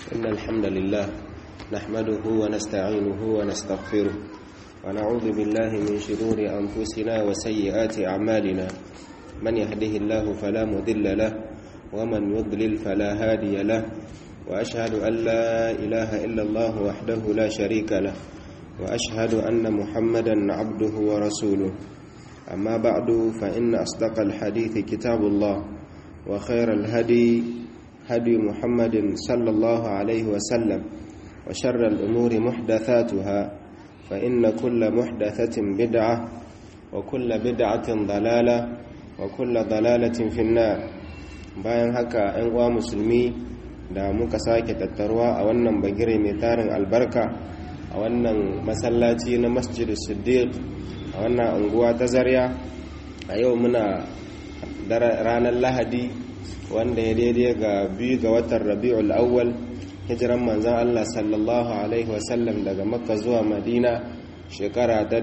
إن الحمد لله نحمده ونستعينه ونستغفره ونعوذ بالله من شرور أنفسنا وسيئات أعمالنا من يهده الله فلا مضل له ومن يضلل فلا هادي له وأشهد أن لا إله إلا الله وحده لا شريك له وأشهد أن محمدا عبده ورسوله أما بعد فإن أصدق الحديث كتاب الله وخير الهدي هدي محمد صلى الله عليه وسلم وشر الأمور محدثاتها فإن كل محدثة بدعة وكل بدعة ضلالة وكل ضلالة في النار bayan haka 'yan uwa musulmi da muka sake tattaruwa a wannan bagire mai tarin albarka a wannan masallaci na masjid siddiq a wannan unguwa ta zarya a yau muna ranar lahadi wanda ya daidai ga biyu ga watan rabi'ul awwal hijiran manzan Allah sallallahu alaihi wasallam daga makka zuwa madina shekara ta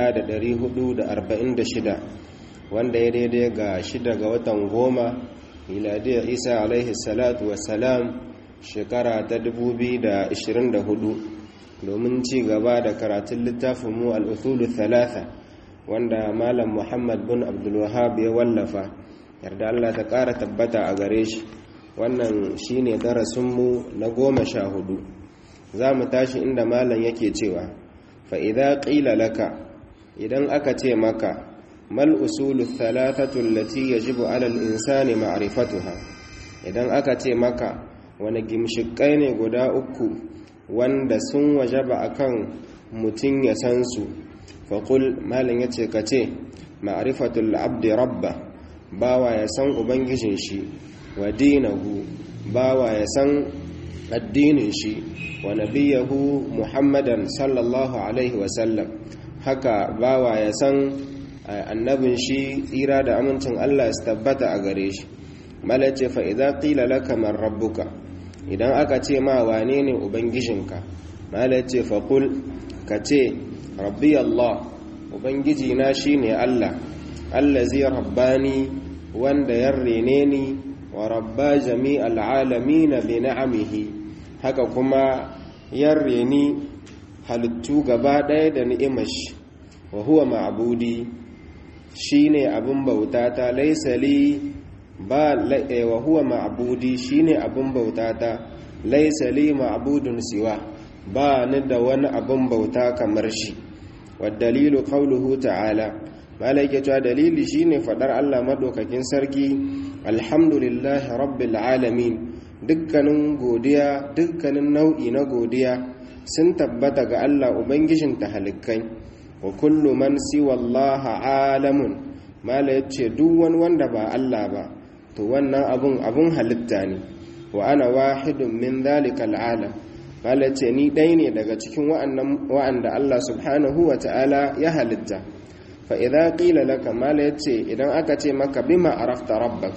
1446 wanda ya daidai ga shida ga watan goma miladiyar isa alaihi salatu wasalam shekara ta 2024 domin ci gaba da karatun littafin mu al'uthulu thalatha wanda malam muhammad bin abdulwahab ya wallafa yarda Allah ta ƙara tabbata a gare shi wannan shi ne darasinmu na goma sha hudu za mu tashi inda malam yake cewa fa'iza ƙila laka idan aka ce maka mal usulu thalathatun lati ya jibu alal insani ma'arifatuha idan aka ce maka wani gimshikai ne guda uku wanda sun wajaba akan mutum ya san su faƙul malam ya ce ka ce ma'arifatul abdi rabba bawa ya san ubangijin shi wa dinahu bawa ya san addinin shi wa nabiyahu muhammadan sallallahu alaihi wasallam haka bawa ya san annabin shi tsira da amincin allah ya tabbata a gare shi malace fa idza qila laka man rabbuka idan aka ce ma wane ne ubangijinka malace fa qul ka ce rabbi allah ubangiji na shine allah allazi rabbani wanda ya rene ni wa rabba jami'al alamin bi ni'amihi haka kuma ya reni halittu gaba ɗaya da ni'imar shi wa huwa ma'budi shine abin bauta ta laysa li ba wa huwa ma'budi shine abin bauta ta laysa li ma'budun siwa ba ni da wani abin bauta kamar shi wa dalilu qawluhu ta'ala malaike cewa dalili shine fadar Allah madaukakin sarki alhamdulillahi rabbil alamin dukkanin godiya dukkanin nau'i na godiya sun tabbata ga Allah ubangijin tahalikai wa kullu man siwa Allah alamun mala yace duk wani wanda ba Allah ba to wannan abun abun halitta ne wa ana wahidun min dhalikal alam mala yace ni dai ne daga cikin wa'annan wa'anda Allah subhanahu wa ta'ala ya halitta fa'iza ƙila laka mala ya ce idan aka ce maka bima arafta rabbak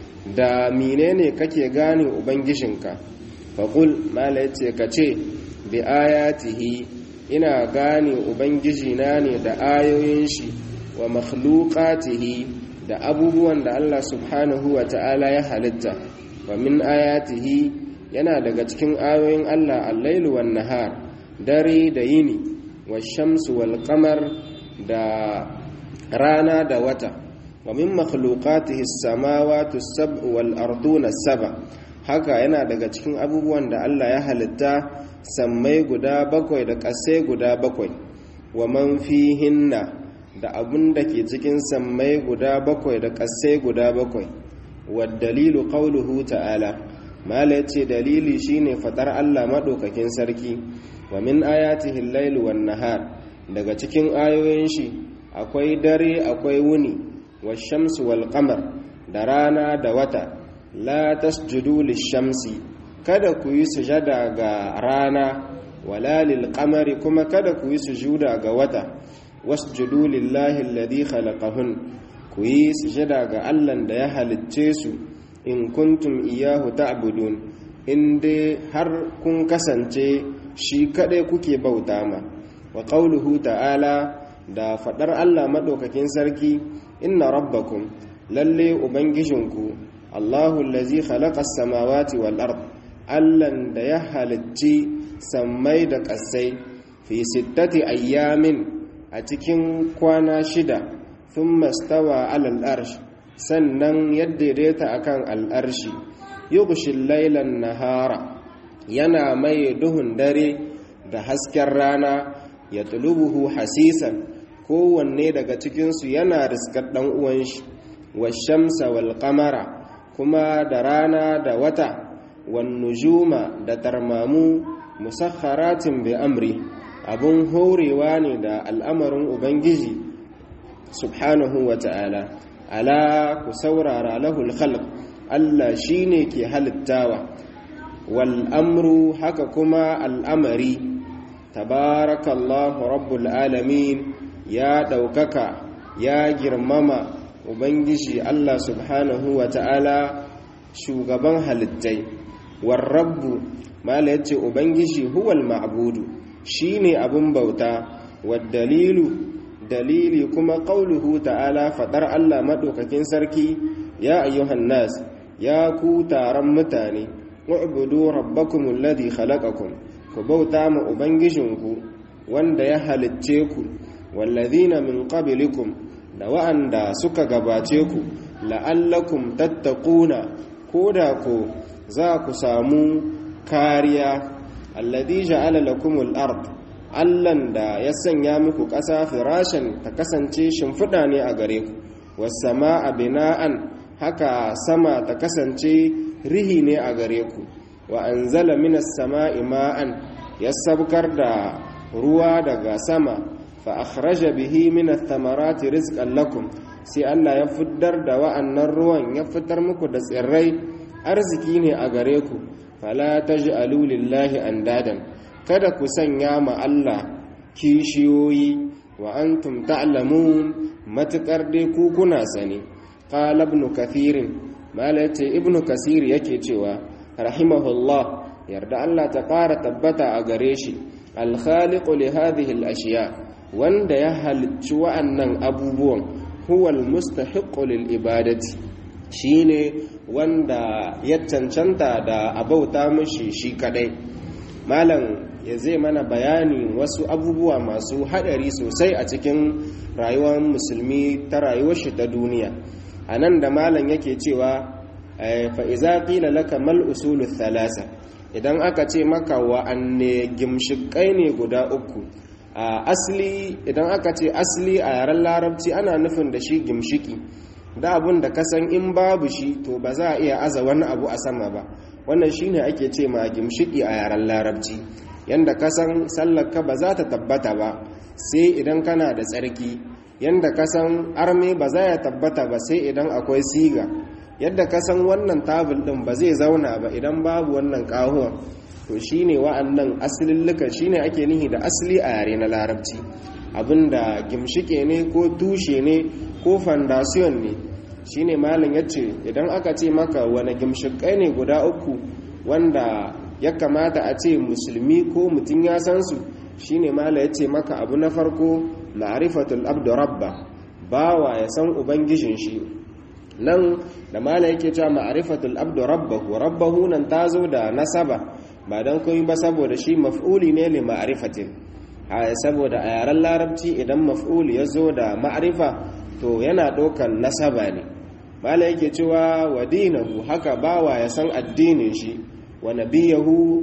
da menene kake gane ubangijinka faƙul mala ya ce ka ce bi ayatihi ina gane ubangijina ne da ayoyin shi wa makhluqatihi da abubuwan da Allah subhanahu wa ta'ala ya halitta wa min ayatihi yana daga cikin ayoyin Allah allailu wan nahar dare da yini wa shamsu wal qamar da rana da wata wa min makhluqatihi as-samawati as-sab'u wal arduna as-sab'a haka yana daga cikin abubuwan da Allah ya halitta sammai guda bakwai da ƙasai guda bakwai wa man fihinna da abun da ke cikin sammai guda bakwai da ƙasai guda bakwai wa dalilu qawluhu ta'ala mala yace dalili shine fadar Allah madaukakin sarki wa min ayatihi al-lailu wan nahar daga cikin ayoyin shi akwai dare akwai wuni washamsu wal qamar da rana da wata la tasjudu lishamsi kada ku yi sujada ga rana wala lil qamari kuma kada ku yi sujuda ga wata wasjudu lillahi alladhi khalaqahun ku yi sujada ga Allah da ya halicce su in kuntum iyyahu ta'budun in dai har kun kasance shi kadai kuke bauta ma wa qauluhu ta'ala da fadar Allah madaukakin sarki inna rabbakum lalle ubangijinku Allahu allazi khalaqa as-samawati wal ard allan da ya halicci sammai da ƙasai fi sittati ayyamin a cikin kwana shida sun mastawa alal arsh sannan yadda daidaita akan al'arshi yughshil lailan nahara yana mai duhun dare da hasken rana ya tulubuhu hasisan kowanne daga cikinsu yana riskar ɗan uwan shi washamsa wal qamara kuma da rana da wata wan nujuma da tarmamu musakharatin bi amri abun horewa ne da al'amarin ubangiji subhanahu wa ta'ala ala ku saurara lahul khalq Allah shine ke halittawa wal amru haka kuma al'amari tabarakallahu rabbul alamin ya ɗaukaka ya girmama ubangiji Allah subhanahu wa ta'ala shugaban halittai warrabbu mala yace ubangiji huwal ma'budu shine abun bauta dalilu dalili kuma qauluhu ta'ala fadar Allah madaukakin sarki ya ayyuhan nas ya ku taron mutane u'budu rabbakum alladhi khalaqakum ku bauta ma ubangijinku wanda ya halicce ku wallazina min qablikum da wa'anda suka gabace ku la'allakum tattaquna koda ko za ku samu kariya alladhi ja'ala lakumul ard allan da ya sanya muku ƙasa firashin ta kasance shimfiɗa ne a gare ku wasama'a bina'an haka sama ta kasance rihi ne a gare ku wa anzala minas sama'i ma'an ya sabkar da ruwa daga sama fa akhraja bihi min ath-thamarati rizqan lakum sai Allah ya fitar da wa'annan ruwan ya fitar muku da tsirrai arziki ne a gare ku fala taj'alu lillahi andadan kada ku sanya ma Allah kishiyoyi wa antum ta'lamun matakar dai ku kuna sani qala ibn kathir malati ibn kasir yake cewa rahimahullah yarda Allah ta ƙara tabbata a gare shi al-khaliqu li hadhihi al-ashiya wanda ya halicci wa'annan abubuwan huwal mustahiqqu lil ibadati shine wanda ya cancanta da abauta mishi shi kadai malam ya zai mana bayani wasu abubuwa masu hadari sosai a cikin rayuwar musulmi ta rayuwar shi ta duniya anan da malam yake cewa fa iza qila laka mal usulul thalasa idan aka ce maka wa'anne gimshikai ne guda uku a asali idan aka ce asali a yaren larabci ana nufin da shi gimshiki da abun da kasan in babu shi to ba za a iya aza wani abu a sama ba wannan shine ake ce ma gimshiki a yaren larabci yanda kasan sallarka ba za ta tabbata ba sai idan kana da tsarki yanda kasan arme ba za ya tabbata ba sai idan akwai siga yadda kasan wannan tabul din ba zai zauna ba idan babu wannan kahuwan to shine wa'annan asilillukan shine ake nihi da asali a yare na larabci abinda gimshike ne ko tushe ne ko fandasiyon ne shine malam yace idan aka ce maka wani gimshikai ne guda uku wanda ya kamata a ce musulmi ko mutum ya san su shine malam yace maka abu na farko ma'rifatul abdu rabba bawa ya san ubangijin shi nan da malam yake cewa ma'rifatul abdu rabbahu rabbahu nan tazo da nasaba ba don koyi ba saboda shi maf'uli ne li ma'rifatin saboda a yaren larabci idan maf'uli ya zo da ma'rifa to yana ɗaukan nasaba ne mala yake cewa wa dinahu haka bawa ya san addinin shi wa nabiyahu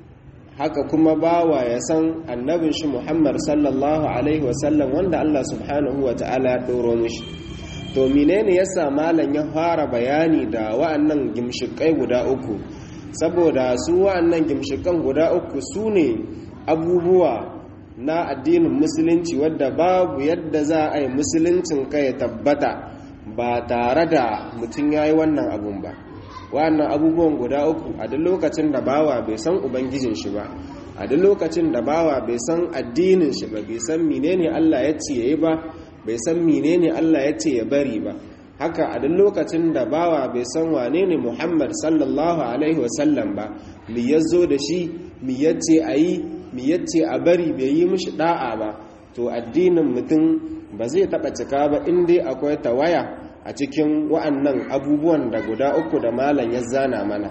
haka kuma bawa ya san annabin shi muhammad sallallahu alaihi wasallam wanda allah subhanahu wa ta'ala ya ɗoro mishi to menene yasa malam ya fara bayani da wa'annan gimshikai guda uku saboda su wa'annan gimshikan guda uku su ne abubuwa na addinin musulunci wadda babu yadda za a yi musuluncin ka ya tabbata ba tare da mutum ya yi wannan abun ba wa'annan abubuwan guda uku a duk lokacin da bawa bai san ubangijin shi ba a duk lokacin da bawa bai san addinin shi ba bai san menene Allah ya ce yayi ba bai san menene Allah ya ce ya bari ba haka a duk lokacin da bawa bai san wane ne Muhammad sallallahu alaihi wasallam ba mi yazo da shi mi yace ayi mi yace a bari bai yi mishi da'a ba to addinin mutum ba zai taba cika ba in dai akwai tawaya a cikin wa'annan abubuwan da guda uku da malam ya zana mana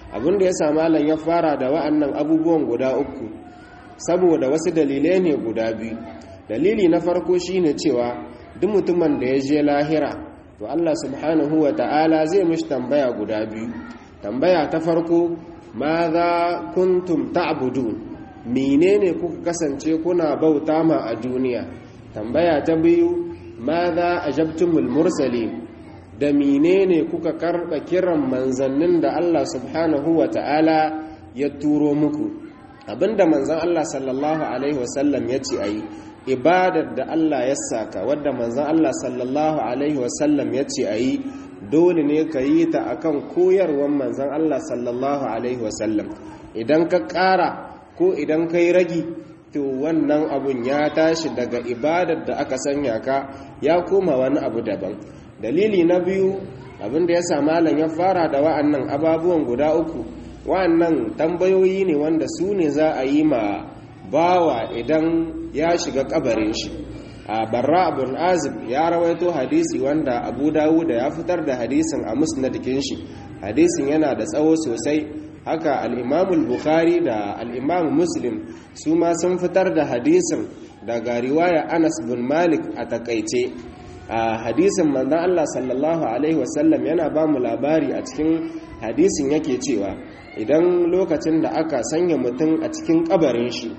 abinda ya sa malam ya fara da wa'annan abubuwan guda uku saboda wasu dalilai ne guda biyu dalili na farko shine cewa duk mutumin da ya je lahira to Allah subhanahu wa ta'ala zai mishi tambaya guda biyu tambaya ta farko ma za kuntum ta'budu menene kuka kasance kuna bauta ma a duniya tambaya ta biyu ma za ajabtumul mursalin da menene kuka karba kiran manzannin da Allah subhanahu wa ta'ala ya turo muku abinda manzan Allah sallallahu alaihi wasallam ya ce ayi ibadar da Allah ya saka wadda manzan Allah sallallahu alaihi wasallam ya ce ayi dole ne ka yi ta akan koyarwar manzan Allah sallallahu alaihi wasallam idan ka ƙara ko idan ka yi ragi to wannan abun ya tashi daga ibadar da aka sanya ka ya koma wani abu daban dalili na biyu abinda ya sa malam ya fara da wa'annan ababuwan guda uku wa'annan tambayoyi ne wanda su ne za a yi ma bawa idan ya shiga kabarin shi a barra abun azib ya rawaito hadisi wanda abu dawuda ya fitar da hadisin a musnadikin shi hadisin yana da tsawo sosai haka al'imamul bukhari da al'imamu muslim su ma sun fitar da hadisin daga riwaya anas bin malik a takaice a hadisin manzan allah sallallahu alaihi wasallam yana ba mu labari a cikin hadisin yake cewa idan lokacin da aka sanya mutum a cikin kabarin shi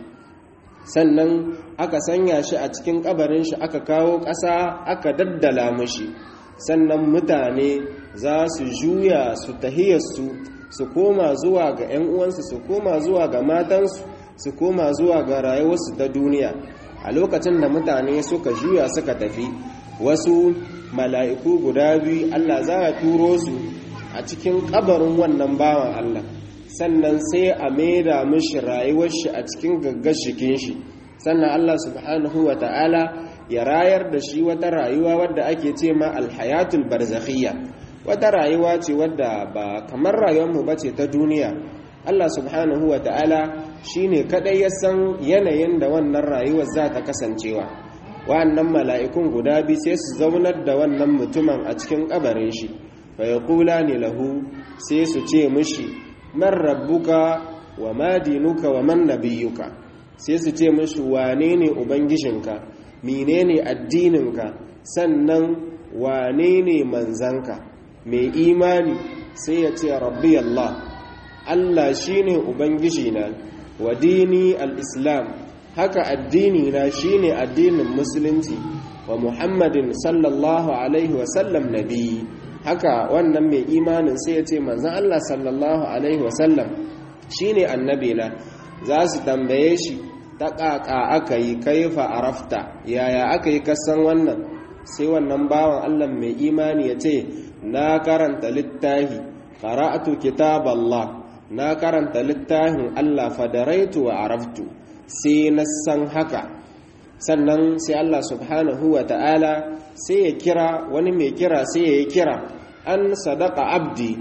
sannan aka sanya shi a cikin kabarin shi aka kawo ƙasa aka daddala mashi sannan mutane za su juya su tahiyarsu su koma zuwa ga 'yan uwansu su koma zuwa ga matansu su koma zuwa ga rayuwarsu ta duniya a lokacin da mutane suka juya suka tafi wasu mala'iku guda biyu Allah za a turo su a cikin kabarin wannan bawan Allah sannan sai a maida mishi rayuwar shi a cikin gaggar shikin shi sannan Allah subhanahu wa ta'ala ya rayar da shi wata rayuwa wadda ake ce ma alhayatul barzakhiyya wata rayuwa ce wadda ba kamar rayuwarmu ba ce ta duniya Allah subhanahu wa ta'ala shi ne kaɗai ya san yanayin da wannan rayuwar za ta kasancewa wa'annan mala'ikun guda biyu sai su zaunar da wannan mutumin a cikin ƙabarin shi fa ya kula ne lahu sai su ce mushi man rabbuka wa ma dinuka wa man nabiyuka sai su ce mushi wane ne ubangijinka menene addininka sannan wane ne manzanka mai imani sai ya ce rabbi Allah Allah shine ubangiji na wa dini al-islam haka addini na shine addinin musulunci wa muhammadin sallallahu alaihi wa sallam nabi haka wannan mai imanin sai ya ce manzon Allah sallallahu alaihi wa sallam shine annabi na za su tambaye shi ta ƙaƙa aka yi kaifa arafta yaya aka yi kasan wannan sai wannan bawan Allah mai imani ya ce na karanta littahi qara'atu kitaballah na karanta littafin Allah fadaraitu wa araftu sai na san haka sannan sai Allah subhanahu wa ta'ala sai ya kira wani mai kira sai ya yi kira an sadaka abdi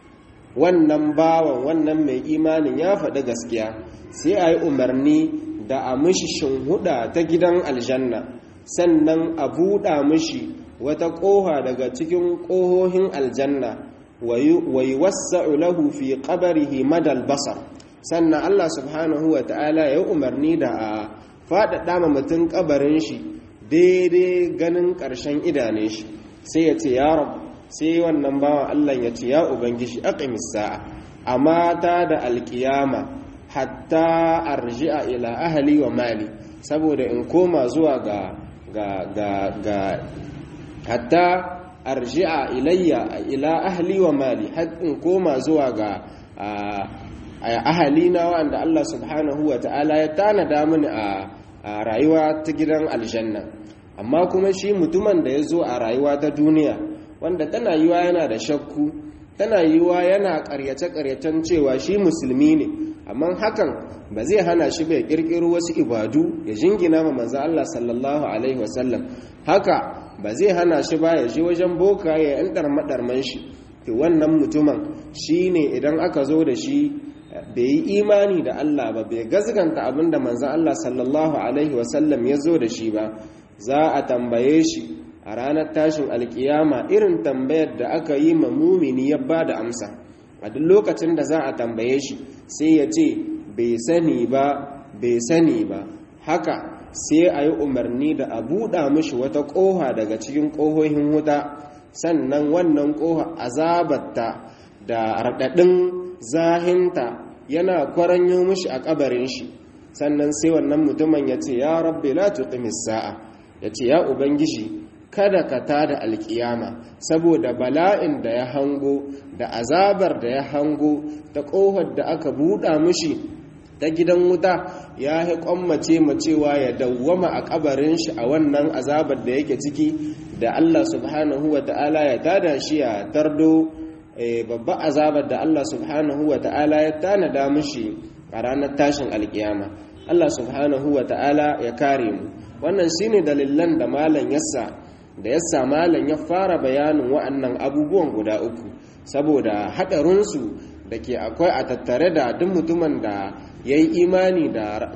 wannan bawan wannan mai imanin ya faɗi gaskiya sai a yi umarni da a mishi shinhuda ta gidan aljanna sannan a buɗa mishi wata ƙoha daga cikin ƙohohin aljanna wa yi wasa'u lahu fi ƙabarihi madal basar sannan Allah subhanahu wa ta'ala ya umarni da a faɗaɗa ma mutum ƙabarin shi daidai ganin ƙarshen idanun shi sai ya ce ya rabu sai wannan bawan Allah ya ce ya ubangiji aqimis sa'a amma ta da alƙiyama hatta arji'a ila ahli wa mali saboda in koma zuwa ga ga ga ga hatta arji'a ilayya ila ahli wa mali har in koma zuwa ga ahalina wanda Allah subhanahu wa ta'ala ya tanada mini a rayuwa ta gidan aljanna amma kuma shi mutumin da ya zo a rayuwa ta duniya wanda tana yiwa yana da shakku tana yiwa yana karyace-karyacen cewa shi musulmi ne amma hakan ba zai hana shi bai kirkiro wasu ibadu ya jingina ma manzo Allah sallallahu alaihi wasallam haka ba zai hana shi ba ya je wajen boka ya yan darmadarman shi to wannan mutumin shine idan aka zo da shi bai yi imani da Allah ba bai gazganta abinda manzo Allah sallallahu alaihi wasallam ya zo da shi ba za a tambaye shi a ranar tashin alkiyama irin tambayar da aka yi ma mumini ya ba da amsa a duk lokacin da za a tambaye shi sai ya ce bai sani ba bai sani ba haka sai a yi umarni da a buɗa mishi wata ƙoha daga cikin ƙohohin wuta sannan wannan ƙoha azabarta da raɗaɗin zahinta yana kwaranyo mishi a ƙabarin shi sannan sai wannan mutumin ya ce ya rabbi la tuqimis sa'a ya ce ya ubangiji kada ka tada alkiyama saboda bala'in da ya hango da azabar da ya hango ta ƙohar da aka buɗa mishi ta gidan wuta ya yi kwammace macewa ya dawwama a kabarin shi a wannan azabar da yake ciki da Allah subhanahu wa ta'ala ya tada shi ya tardo babba azabar da Allah subhanahu wa ta'ala ya tanada mishi a ranar tashin alkiyama Allah subhanahu wa ta'ala ya kare mu wannan shine dalilan da malam yassa da yassa malam ya fara bayanin wa'annan abubuwan guda uku saboda haɗarinsu da ke akwai a tattare da duk mutumin da ya yi imani da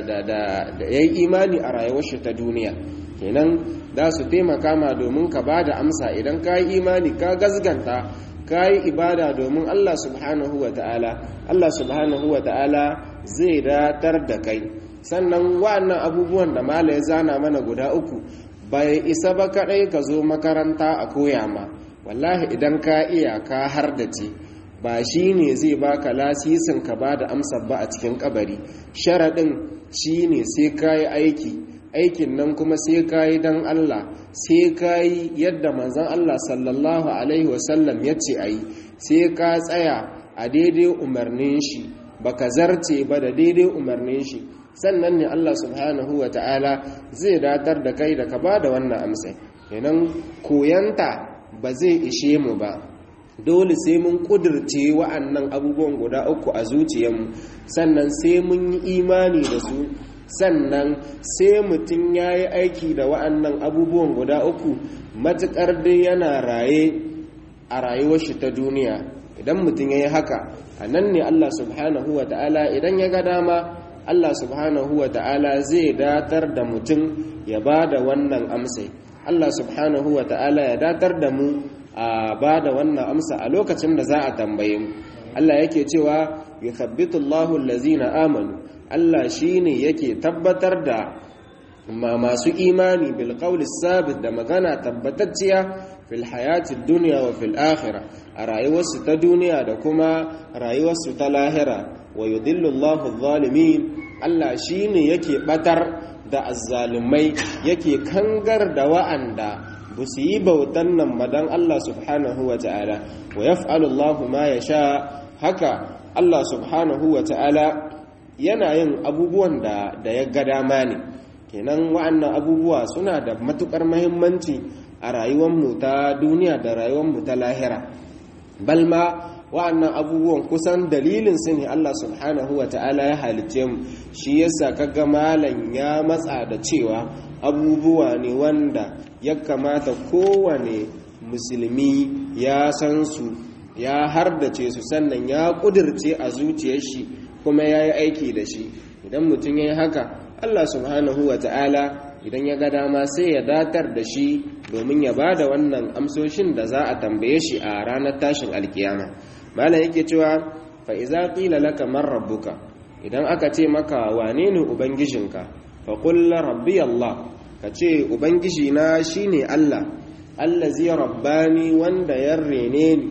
ya yi imani a rayuwar shi ta duniya kenan za su taimaka ma domin ka ba da amsa idan ka yi imani ka gazganta ka yi ibada domin Allah subhanahu wa ta'ala Allah subhanahu wa ta'ala zai datar da kai sannan wa'annan abubuwan da mala ya zana mana guda uku bai isa ba kaɗai ka zo makaranta a koya ma wallahi idan ka iya ka har da ce ba shi ne zai baka lasisin ka ba da amsar ba a cikin kabari sharaɗin shi ne sai ka yi aiki aikin nan kuma sai ka yi don Allah sai ka yi yadda manzan Allah sallallahu Alaihi wasallam ya ce a yi sai ka tsaya a daidai umarnin shi ba ka zarce ba da daidai umarnin shi sannan ne Allah subhanahu wa ta'ala zai datar da kai da ka ba da wannan amsai kenan koyanta ba zai ishe mu ba dole sai mun kudirce wa'annan abubuwan guda uku a zuciyarmu sannan sai mun yi imani da su sannan sai mutum ya yi aiki da wa'annan abubuwan guda uku matuƙar dai yana raye a rayuwar shi ta duniya idan mutum ya yi haka a nan ne Allah subhanahu wa ta'ala idan ya ga dama Allah subhanahu wa ta'ala zai datar da mutum ya ba da wannan amsai Allah subhanahu wa ta'ala ya datar da mu a ba da wannan amsa a lokacin da za a tambaye mu Allah yake cewa yuthabbitu Allahu allazina amanu Allah shine yake tabbatar da masu imani bil qawli sabit da magana tabbatacciya fil hayati dunya wa fil akhirah a rayuwarsu ta duniya da kuma rayuwarsu ta lahira wa yudillu Allahu adh-dhalimin Allah shine yake batar da azzalumai yake kangar da wa'anda ba su yi bautan nan madan Allah subhanahu wa ta'ala wa yaf'alu Allahu ma yasha haka Allah subhanahu wa ta'ala yana yin abubuwan da da ya ga dama ne kenan wa'annan abubuwa suna da matukar muhimmanci a rayuwar mu ta duniya da rayuwar mu ta lahira balma wa'annan abubuwan kusan dalilin su ne Allah subhanahu wa ta'ala ya halicce mu shi yasa kaga malam ya matsa da cewa abubuwa ne wanda ya kamata kowane musulmi ya san su ya hardace su sannan ya kudirce a zuciyar shi kuma ya yi aiki da shi idan mutum ya yi haka Allah subhanahu wa ta'ala idan ya ga dama sai ya datar da shi domin ya ba da wannan amsoshin da za a tambaye shi a ranar tashin alkiyama malam yake cewa fa iza qila laka man rabbuka idan aka ce maka wane ne ubangijinka fa qul rabbi allah ka ce ubangiji na shine allah allazi rabbani wanda ya rene ni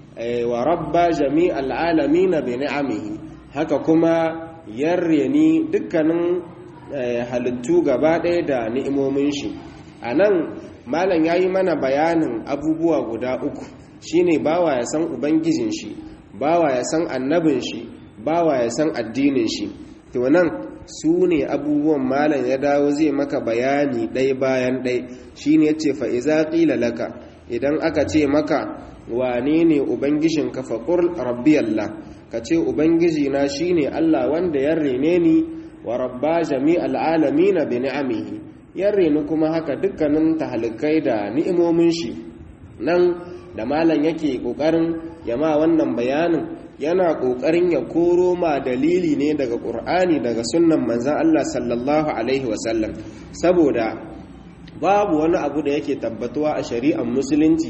wa rabba jami'al alamin bi ni'amihi haka kuma ya reni dukkanin halittu gaba ɗaya da ni'imomin shi anan malam yayi mana bayanin abubuwa guda uku shine bawa ya san ubangijin shi bawa ya san annabin shi bawa ya san addinin shi to nan su ne abubuwan malam ya dawo zai maka bayani ɗai bayan ɗai shine yace fa iza qila laka idan aka ce maka wane ne ubangijin ka faqul rabbi allah ka ce ubangiji na shine allah wanda ya rene ni wa rabba jami'al alamin bi ni'amihi ya reni kuma haka dukkanin tahalikai da ni'imomin shi nan da malam yake kokarin yama wannan bayanin yana kokarin ya koro ma dalili ne daga qur'ani daga sunnan manzon Allah sallallahu alaihi wasallam saboda babu wani abu da yake tabbatuwa a shari'ar musulunci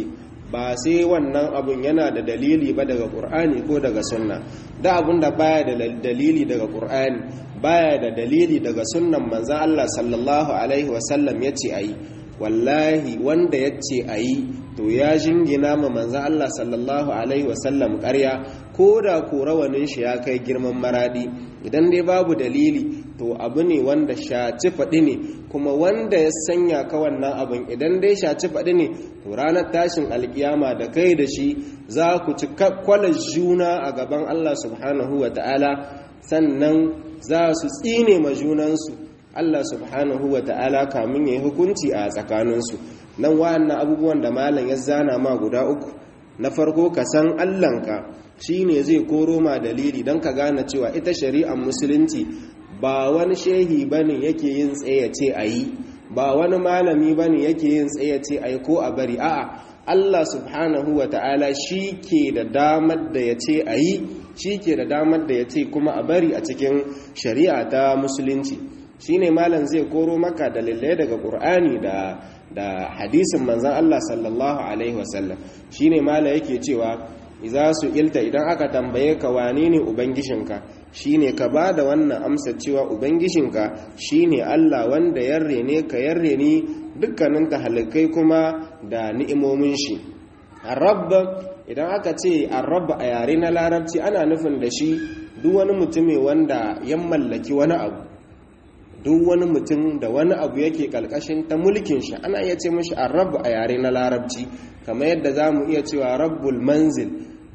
ba sai wannan abun yana da dalili ba daga ƙur'ani ko daga sunna da abun da baya da dalili daga ƙur'ani baya da dalili daga sunnan manzan Allah sallallahu alaihi wasallam ya ce a yi wallahi wanda ya ce a yi to ya jingina ma manzan Allah sallallahu alaihi wasallam ƙarya ko da ko rawanin shi ya kai girman maradi idan dai babu dalili to abu ne wanda shaci faɗi ne kuma wanda ya sanya ka wannan abin idan dai shaci faɗi ne to ranar tashin alkiyama da kai da shi za ku ci kwalar juna a gaban Allah subhanahu wa ta'ala sannan za su tsine ma junansu Allah subhanahu wa ta'ala kamun ya yi hukunci a tsakaninsu nan wa'annan abubuwan da malam ya zana ma guda uku na farko ka san Allahnka shi ne zai koro ma dalili don ka gane cewa ita shari'ar musulunci ba wani shehi ba ne yake yin tsayace a yi ba wani malami ba ne yake yin tsayace a yi ko a bari a'a Allah subhanahu wa ta'ala shi ke da damar da ya ce a yi shi ke da damar da ya ce kuma a bari a cikin shari'a ta musulunci shi ne malam zai koro maka dalilai daga ƙur'ani da da hadisin manzan Allah sallallahu alaihi wasallam shi ne malam yake cewa iza su ilta idan aka tambaye ka wane ne ubangijinka shine ka ba da wannan amsa cewa ubangijinka shine Allah wanda ya rene ka ya rene dukkanin halittai kuma da ni'imomin shi arab idan aka ce arab a yare na larabci ana nufin da shi duk wani mutumi wanda ya mallaki wani abu duk wani mutum da wani abu yake kalkashin ta mulkin shi ana iya ce mashi arab a yare na larabci kamar yadda za mu iya cewa rabbul manzil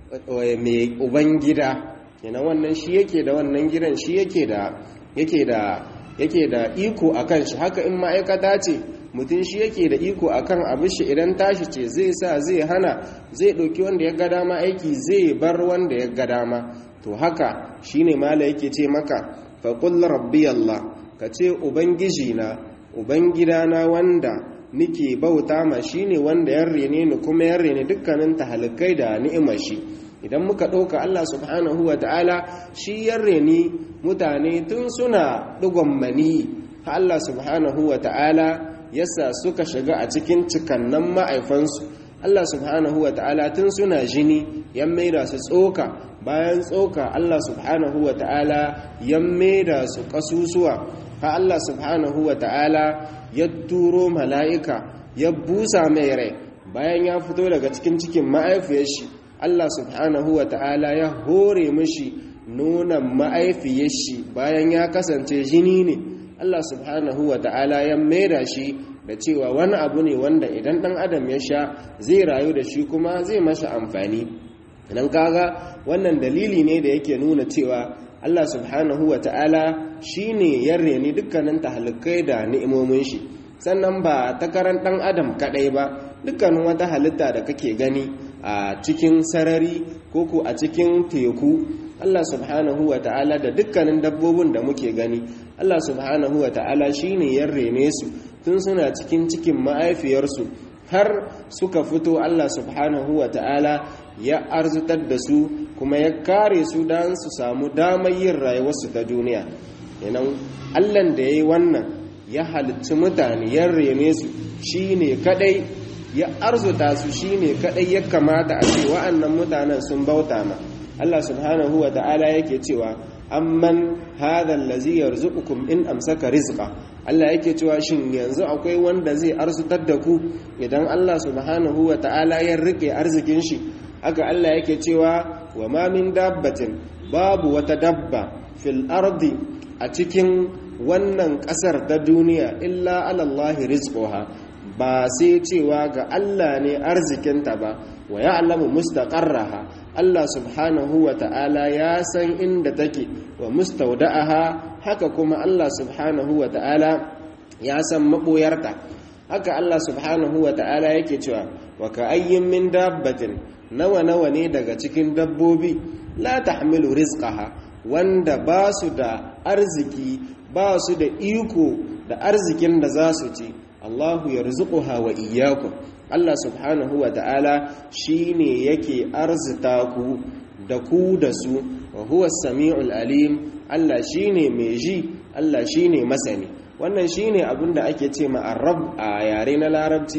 mai ubangida yana wannan shi yake da wannan gidan shi yake da yake da yake da iko akan shi haka in ma'aikata ce mutum shi yake da iko akan abin shi idan tashi ce zai sa zai hana zai ɗauki wanda ya ga dama aiki zai bar wanda ya ga dama to haka shine mala yake ce maka faqul rabbi allah ka ce ubangiji na ubangidana wanda nike bauta ma shine wanda ya rene ni kuma ya rene dukkanin tahalikai da ni'imar shi idan muka ɗauka Allah subhanahu wa ta'ala shi ya reni mutane tun suna ɗigon mani Allah subhanahu wa ta'ala yasa suka shiga a cikin cikannan ma'aifansu Allah subhanahu wa ta'ala tun suna jini ya maida su tsoka bayan tsoka Allah subhanahu wa ta'ala ya maida su ƙasusuwa ha Allah subhanahu wa ta'ala ya turo mala'ika ya busa mai rai bayan ya fito daga cikin cikin ma'aifiyar shi Allah subhanahu wa ta'ala ya hore mashi nunan ma'aifiyar shi bayan ya kasance jini ne Allah subhanahu wa ta'ala ya maida shi da cewa wani abu ne wanda idan ɗan adam ya sha zai rayu da shi kuma zai masa amfani idan kaga wannan dalili ne da yake nuna cewa Allah subhanahu wa ta'ala shi ne ya reni dukkanin tahalikai da ni'imomin shi sannan ba takarar ɗan adam kaɗai ba dukkanin wata halitta da kake gani a cikin sarari ko ko a cikin teku Allah subhanahu wa ta'ala da dukkanin dabbobin da muke gani Allah subhanahu wa ta'ala shi ne ya rene su tun suna cikin cikin ma'aifiyarsu har suka fito Allah subhanahu wa ta'ala ya arzutar da su kuma ya kare su don su samu damar yin rayuwarsu ta duniya yanan allan da ya yi wannan ya halittu mutane ya rene su shi ne kadai ya arzuta su shi ne kadai ya kamata a ce wa'annan mutanen sun bauta ma Allah subhanahu wa ta'ala yake cewa amman hadha allazi yarzuqukum in amsaka rizqa Allah yake cewa shin yanzu akwai wanda zai arzutar da ku idan Allah subhanahu wa ta'ala ya rike arzikin shi haka Allah yake cewa wa ma min dabbatin babu wata dabba fil ardi a cikin wannan kasar ta duniya illa alallahi rizquha ba sai cewa ga Allah ne arzikinta ba wa ya'lamu mustaqarraha Allah subhanahu wa ta'ala ya san inda take wa mustawda'aha haka kuma Allah subhanahu wa ta'ala ya san maboyarta haka Allah subhanahu wa ta'ala yake cewa wa ka ayyin min dabbatin nawa nawa ne daga cikin dabbobi la tahmilu rizqaha wanda ba su da arziki ba su da iko da arzikin da za su ci Allahu yarzuquha wa iyyakum Allah subhanahu wa ta'ala shine yake arzita ku da ku da su wa huwa samiul alim Allah shine mai ji Allah shine masani wannan shine abinda ake ce ma arab a yare na larabci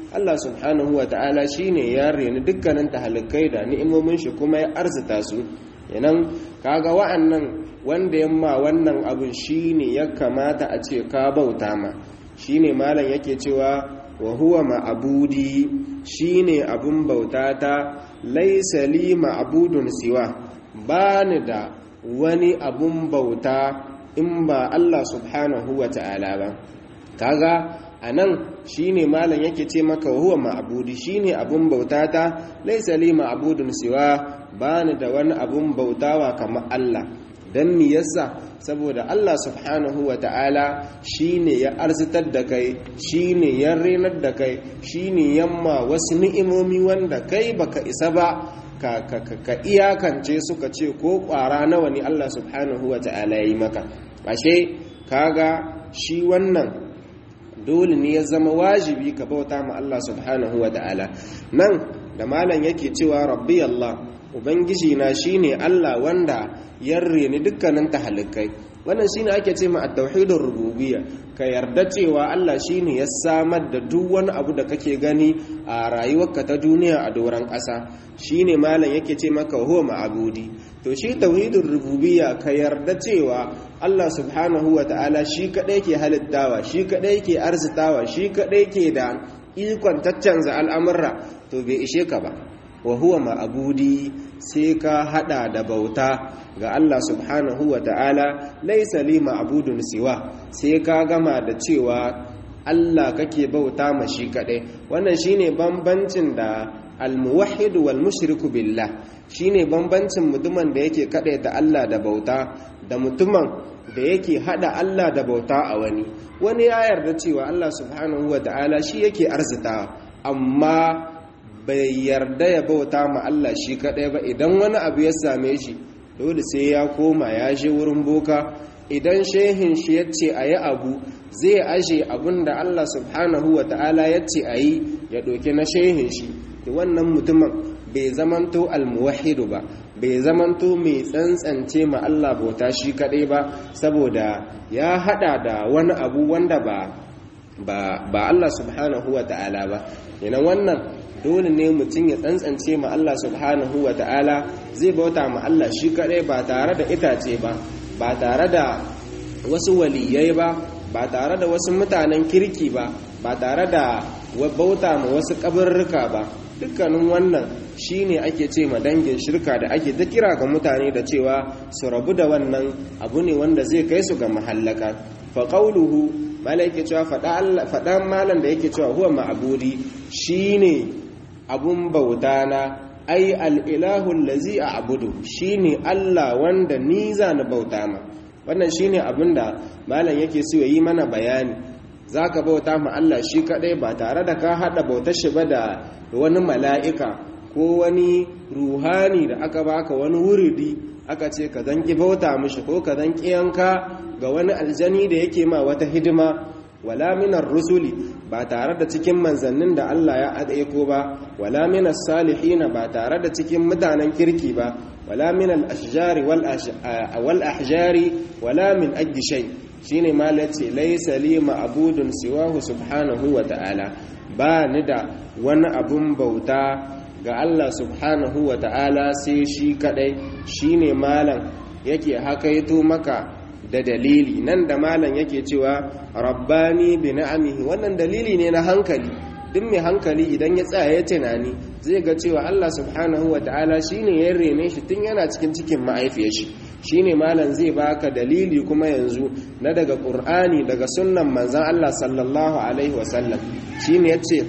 Allah subhanahu wa ta'ala shine ya reni dukkanin tahalikai da ni'imomin shi kuma ya arzita su yanan kaga wa'annan wanda yamma wannan abun shine ya kamata a ce ka bauta ma shine malam yake cewa wa huwa ma'budi shine abun bautata laysa li ma'budun siwa bani da wani abun bauta in ba Allah subhanahu wa ta'ala ba kaga anan shine malam yake ce maka huwa ma'budi shine abun bautata laysa li ma'budun siwa bani da wani abun bautawa kamar Allah dan mi yasa saboda Allah subhanahu wa ta'ala shine ya arzitar da kai shine ya renar da kai shine yamma wasu ni'imomi wanda kai baka isa ba ka, ka, ka, ka iyakance suka ce ko kwara nawa ne Allah subhanahu wa ta'ala ya yi maka ashe kaga shi wannan dole ne ya zama wajibi ka bauta ma Allah subhanahu wa ta'ala nan da malam yake cewa rabbi Allah ubangiji na shine Allah wanda ya reni dukkanin tahalikai wannan shine ake ce ma at-tauhidur rububiyya ka yarda cewa Allah shine ya samar da duk wani abu da kake gani a rayuwarka ta duniya a doron ƙasa shine malam yake ce maka huwa ma'budi to shi tauhidur rububiyya ka yarda cewa Allah subhanahu wa ta'ala shi kadai ke halittawa shi kadai ke arzitawa shi kadai ke da ikon taccanza al'amurra to bai ishe ka ba wa huwa ma'abudi sai ka hada da bauta ga Allah subhanahu wa ta'ala laisa li ma'budun siwa sai ka gama da cewa Allah kake bauta ma shi kadai wannan shine bambancin da al-muwahhid wal mushriku billah shine bambancin mutumin da yake kadai da Allah da bauta da mutumin da yake hada Allah da bauta a wani wani ya yarda cewa Allah subhanahu wa ta'ala shi yake arzita amma bai yarda ya bauta ma Allah shi kadai ba idan wani abu ya same shi dole sai ya koma ya je wurin boka idan shehin shi ya ce a yi abu zai aje abin da Allah subhanahu wa ta'ala ya ce a yi ya ɗauki na shehin shi wannan mutumin bai zamanto almuwahidu ba bai zamanto mai tsantsance ma Allah bauta shi kadai ba saboda ya hada da wani abu wanda ba ba Allah subhanahu wa ta'ala ba yana wannan dole ne mutum ya tsantsance ma Allah subhanahu wa ta'ala zai bauta ma Allah shi kadai ba tare da itace ba ba tare da wasu waliyai ba ba tare da wasu mutanen kirki ba ba tare da bauta ma wasu kabarruka ba dukkanin wannan shine ake ce ma dangin shirka da ake ta kira ga mutane da cewa su rabu da wannan abu ne wanda zai kai su ga mahallaka fa qawluhu mala yake cewa faɗan malam da yake cewa huwa ma'budi shine abun bauta na ai al'ilahu lazi a abudu shine Allah wanda ni za na bauta ma wannan shine abin da malam yake so yi mana bayani za ka bauta ma Allah shi kaɗai ba tare da ka haɗa bautar shi ba da wani mala'ika ko wani ruhani da aka baka wani wuridi aka ce ka zanki bauta mishi ko ka zanki yanka ga wani aljani da yake ma wata hidima wala minar rusuli ba tare da cikin manzannin da Allah ya aiko ba wala minas salihina ba tare da cikin mutanen kirki ba wala minal ashjari wal ahjari wala min ajdi shay shine malace laysa li ma'budun siwahu subhanahu wa ta'ala ba ni da wani abun bauta ga Allah subhanahu wa ta'ala sai shi kadai shine malam yake hakaito maka da dalili nan da malam yake cewa rabbani bi na'amihi wannan dalili ne na hankali duk mai hankali idan ya tsaya ya tunani zai ga cewa Allah subhanahu ta'ala shine ya rene shi tun yana cikin cikin ma'aifiyar shi shine malam zai baka dalili kuma yanzu na daga qur'ani daga sunnan manzon Allah sallallahu alaihi wasallam shine yace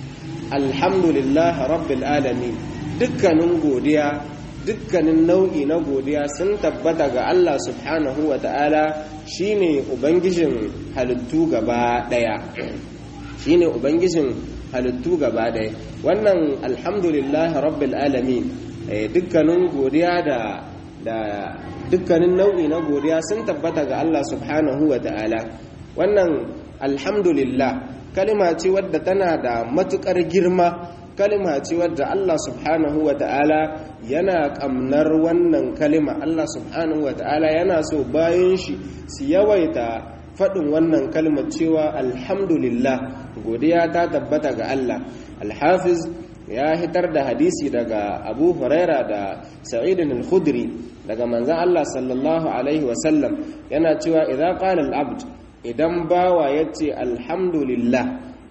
alhamdulillah rabbil alamin dukkanin godiya dukkanin nau'i na godiya sun tabbata ga Allah subhanahu wa ta'ala shi ne Ubangijin halittu gaba ɗaya shi ne Ubangijin halittu gaba ɗaya wannan alhamdulillah rabbil alamin dukkanin godiya da da dukkanin nau'i na godiya sun tabbata ga Allah subhanahu wa ta'ala wannan alhamdulillah kalima ce wadda tana da matukar girma kalima ce wadda Allah subhanahu wa ta'ala yana kamnar wannan kalima Allah subhanahu wa ta'ala yana so bayan shi su yawaita faɗin wannan kalmar cewa alhamdulillah godiya ta tabbata ga Allah alhafiz ya hitar da hadisi daga abu huraira da sa'idin al-khudri daga manzan Allah sallallahu alaihi wasallam yana cewa idan qala al-abd idan bawa yace alhamdulillah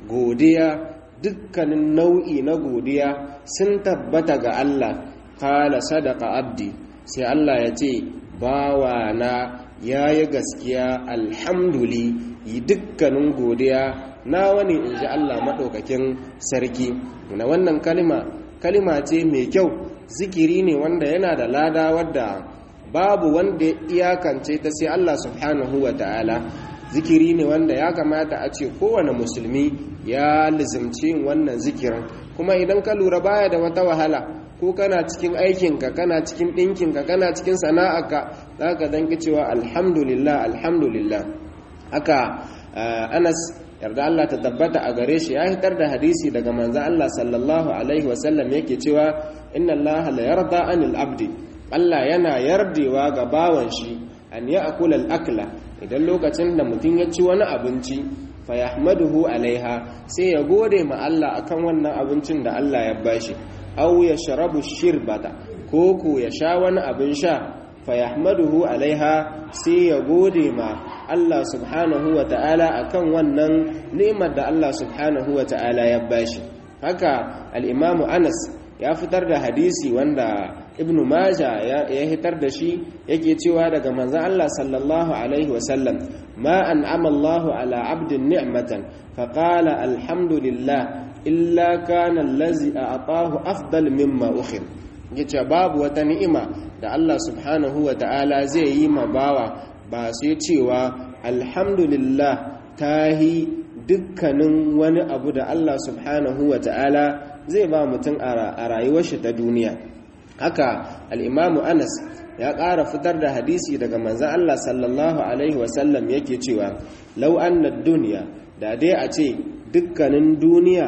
godiya dukkanin nau'i na godiya sun tabbata ga Allah qala sadaqa abdi sai Allah ya ce bawa na yayi gaskiya alhamduli yi dukkanin godiya na wani in ji Allah maɗaukakin sarki na wannan kalima kalima ce mai kyau zikiri ne wanda yana da lada wadda babu wanda ya iyakance ta sai Allah subhanahu wa ta'ala zikiri ne wanda ya kamata a ce kowane musulmi ya lizimci wannan zikirin kuma idan ka lura baya da wata wahala ko kana cikin aikinka kana cikin ɗinkinka kana cikin sana'arka za ka danki cewa alhamdulillah alhamdulillah haka anas yarda Allah ta tabbata a gare shi ya hitar da hadisi daga manzan Allah sallallahu alaihi wasallam yake cewa inna Allah la yarda anil abdi Allah yana yardewa ga bawan shi an ya akula al-akla idan lokacin da mutum ya ci wani abinci fa yahmaduhu alaiha sai ya gode ma Allah akan wannan abincin da Allah ya bashi aw ya sharabu shirbata ko ko ya sha wani abin sha fa yahmaduhu alaiha sai ya gode ma Allah subhanahu wa ta'ala akan wannan ni'imar da Allah subhanahu wa ta'ala ya bashi haka al-imamu Anas ya fitar da hadisi wanda Ibn Majah ya hitar da shi yake cewa daga manzon Allah sallallahu alaihi wa sallam ma an'ama Allah ala 'abdin ni'matan fa qala alhamdulillah illa kana allazi a'tahu afdal mimma ukhir yace babu wata ni'ima da Allah subhanahu wa ta'ala zai yi ma bawa ba sai cewa alhamdulillah ta yi dukkanin wani abu da Allah subhanahu wa ta'ala zai ba mutum a rayuwar shi ta duniya haka al'imamu anas ya ƙara fitar da hadisi daga manzan Allah sallallahu Alaihi wasallam yake cewa lau annad duniya da dai a ce dukkanin duniya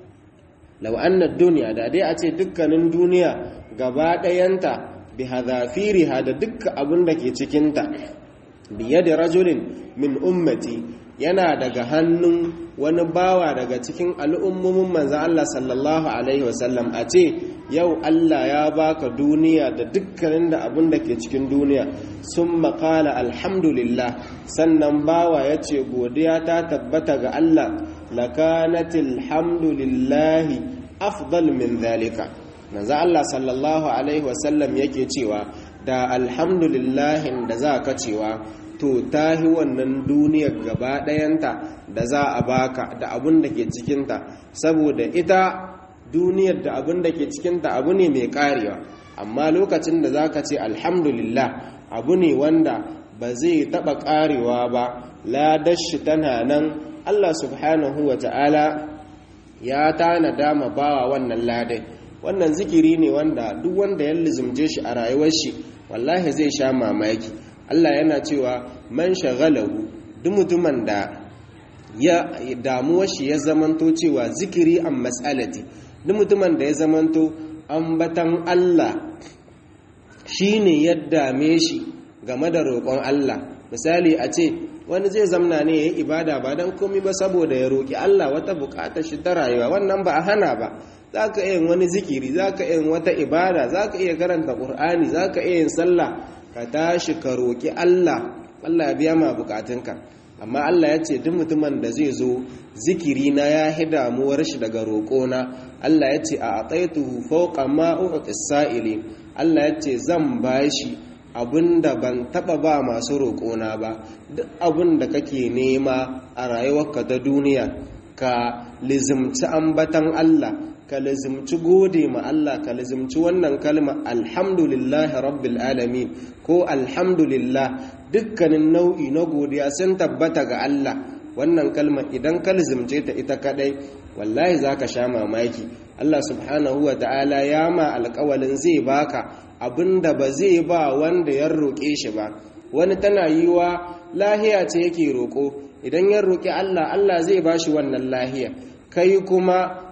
lau annad duniya da dai a ce dukkanin duniya gaba ɗayanta bi hadafiriha da dukkan abin da ke cikinta biye da rajulin min ummati yana daga hannun wani bawa daga cikin al'ummomin manzan Allah sallallahu Alaihi wasallam a ce yau Allah ya baka duniya da dukkanin da abin da ke cikin duniya sun makala alhamdulillah sannan bawa ya ce godiya ta tabbata ga Allah lakanatil hamdulillahi afdal min zalika manzan Allah sallallahu Alaihi wasallam yake cewa da alhamdulillahin da za ka cewa to tahi wannan duniyar gaba ɗayanta da za a baka da abun da ke cikinta saboda ita duniyar da abun da ke cikinta abu ne mai karewa amma lokacin da za ka ce alhamdulillah abu ne wanda ba zai taɓa karewa ba ladashi tana nan allah subhanahu wa ta'ala ya tana dama bawa wannan ladai wannan zikiri ne wanda duk wanda ya lizumje shi a rayuwar shi wallahi zai sha mamaki Allah yana cewa man shagalahu duk mutumin da ya damuwar shi ya zamanto cewa zikiri an mas'alati duk mutumin da ya zamanto ambatan Allah shine ya dame shi game da roƙon Allah misali a ce wani zai zamna ne ya yi ibada ba don komi ba saboda ya roƙi Allah wata buƙatar shi ta rayuwa wannan ba a hana ba za ka iya wani zikiri za ka iya wata ibada za ka iya karanta ƙur'ani za ka iya yin sallah ka tashi ka roƙi Allah Allah ya biya ma bukatunka amma Allah ya ce duk mutumin da zai zo zikiri na ya hi damuwar shi daga roƙona Allah ya ce a ataituhu fawqa ma u'tis sa'ili Allah ya ce zan bashi abinda ban taba ba masu roƙona ba duk abinda kake nema a rayuwarka ta duniya ka lizimci ambatan Allah ka lazimci gode ma Allah ka lazimci wannan kalma alhamdulillahi rabbil alamin ko alhamdulillah dukkanin nau'i na godiya sun tabbata ga Allah wannan kalma idan ka lazimce ta ita kadai wallahi zaka sha mamaki Allah subhanahu wa ta'ala ya ma alƙawalin zai baka abinda ba zai ba wanda ya roƙe shi ba wani tana yiwa lahiya ce yake roƙo idan ya roƙi Allah Allah zai bashi wannan lahiya kai kuma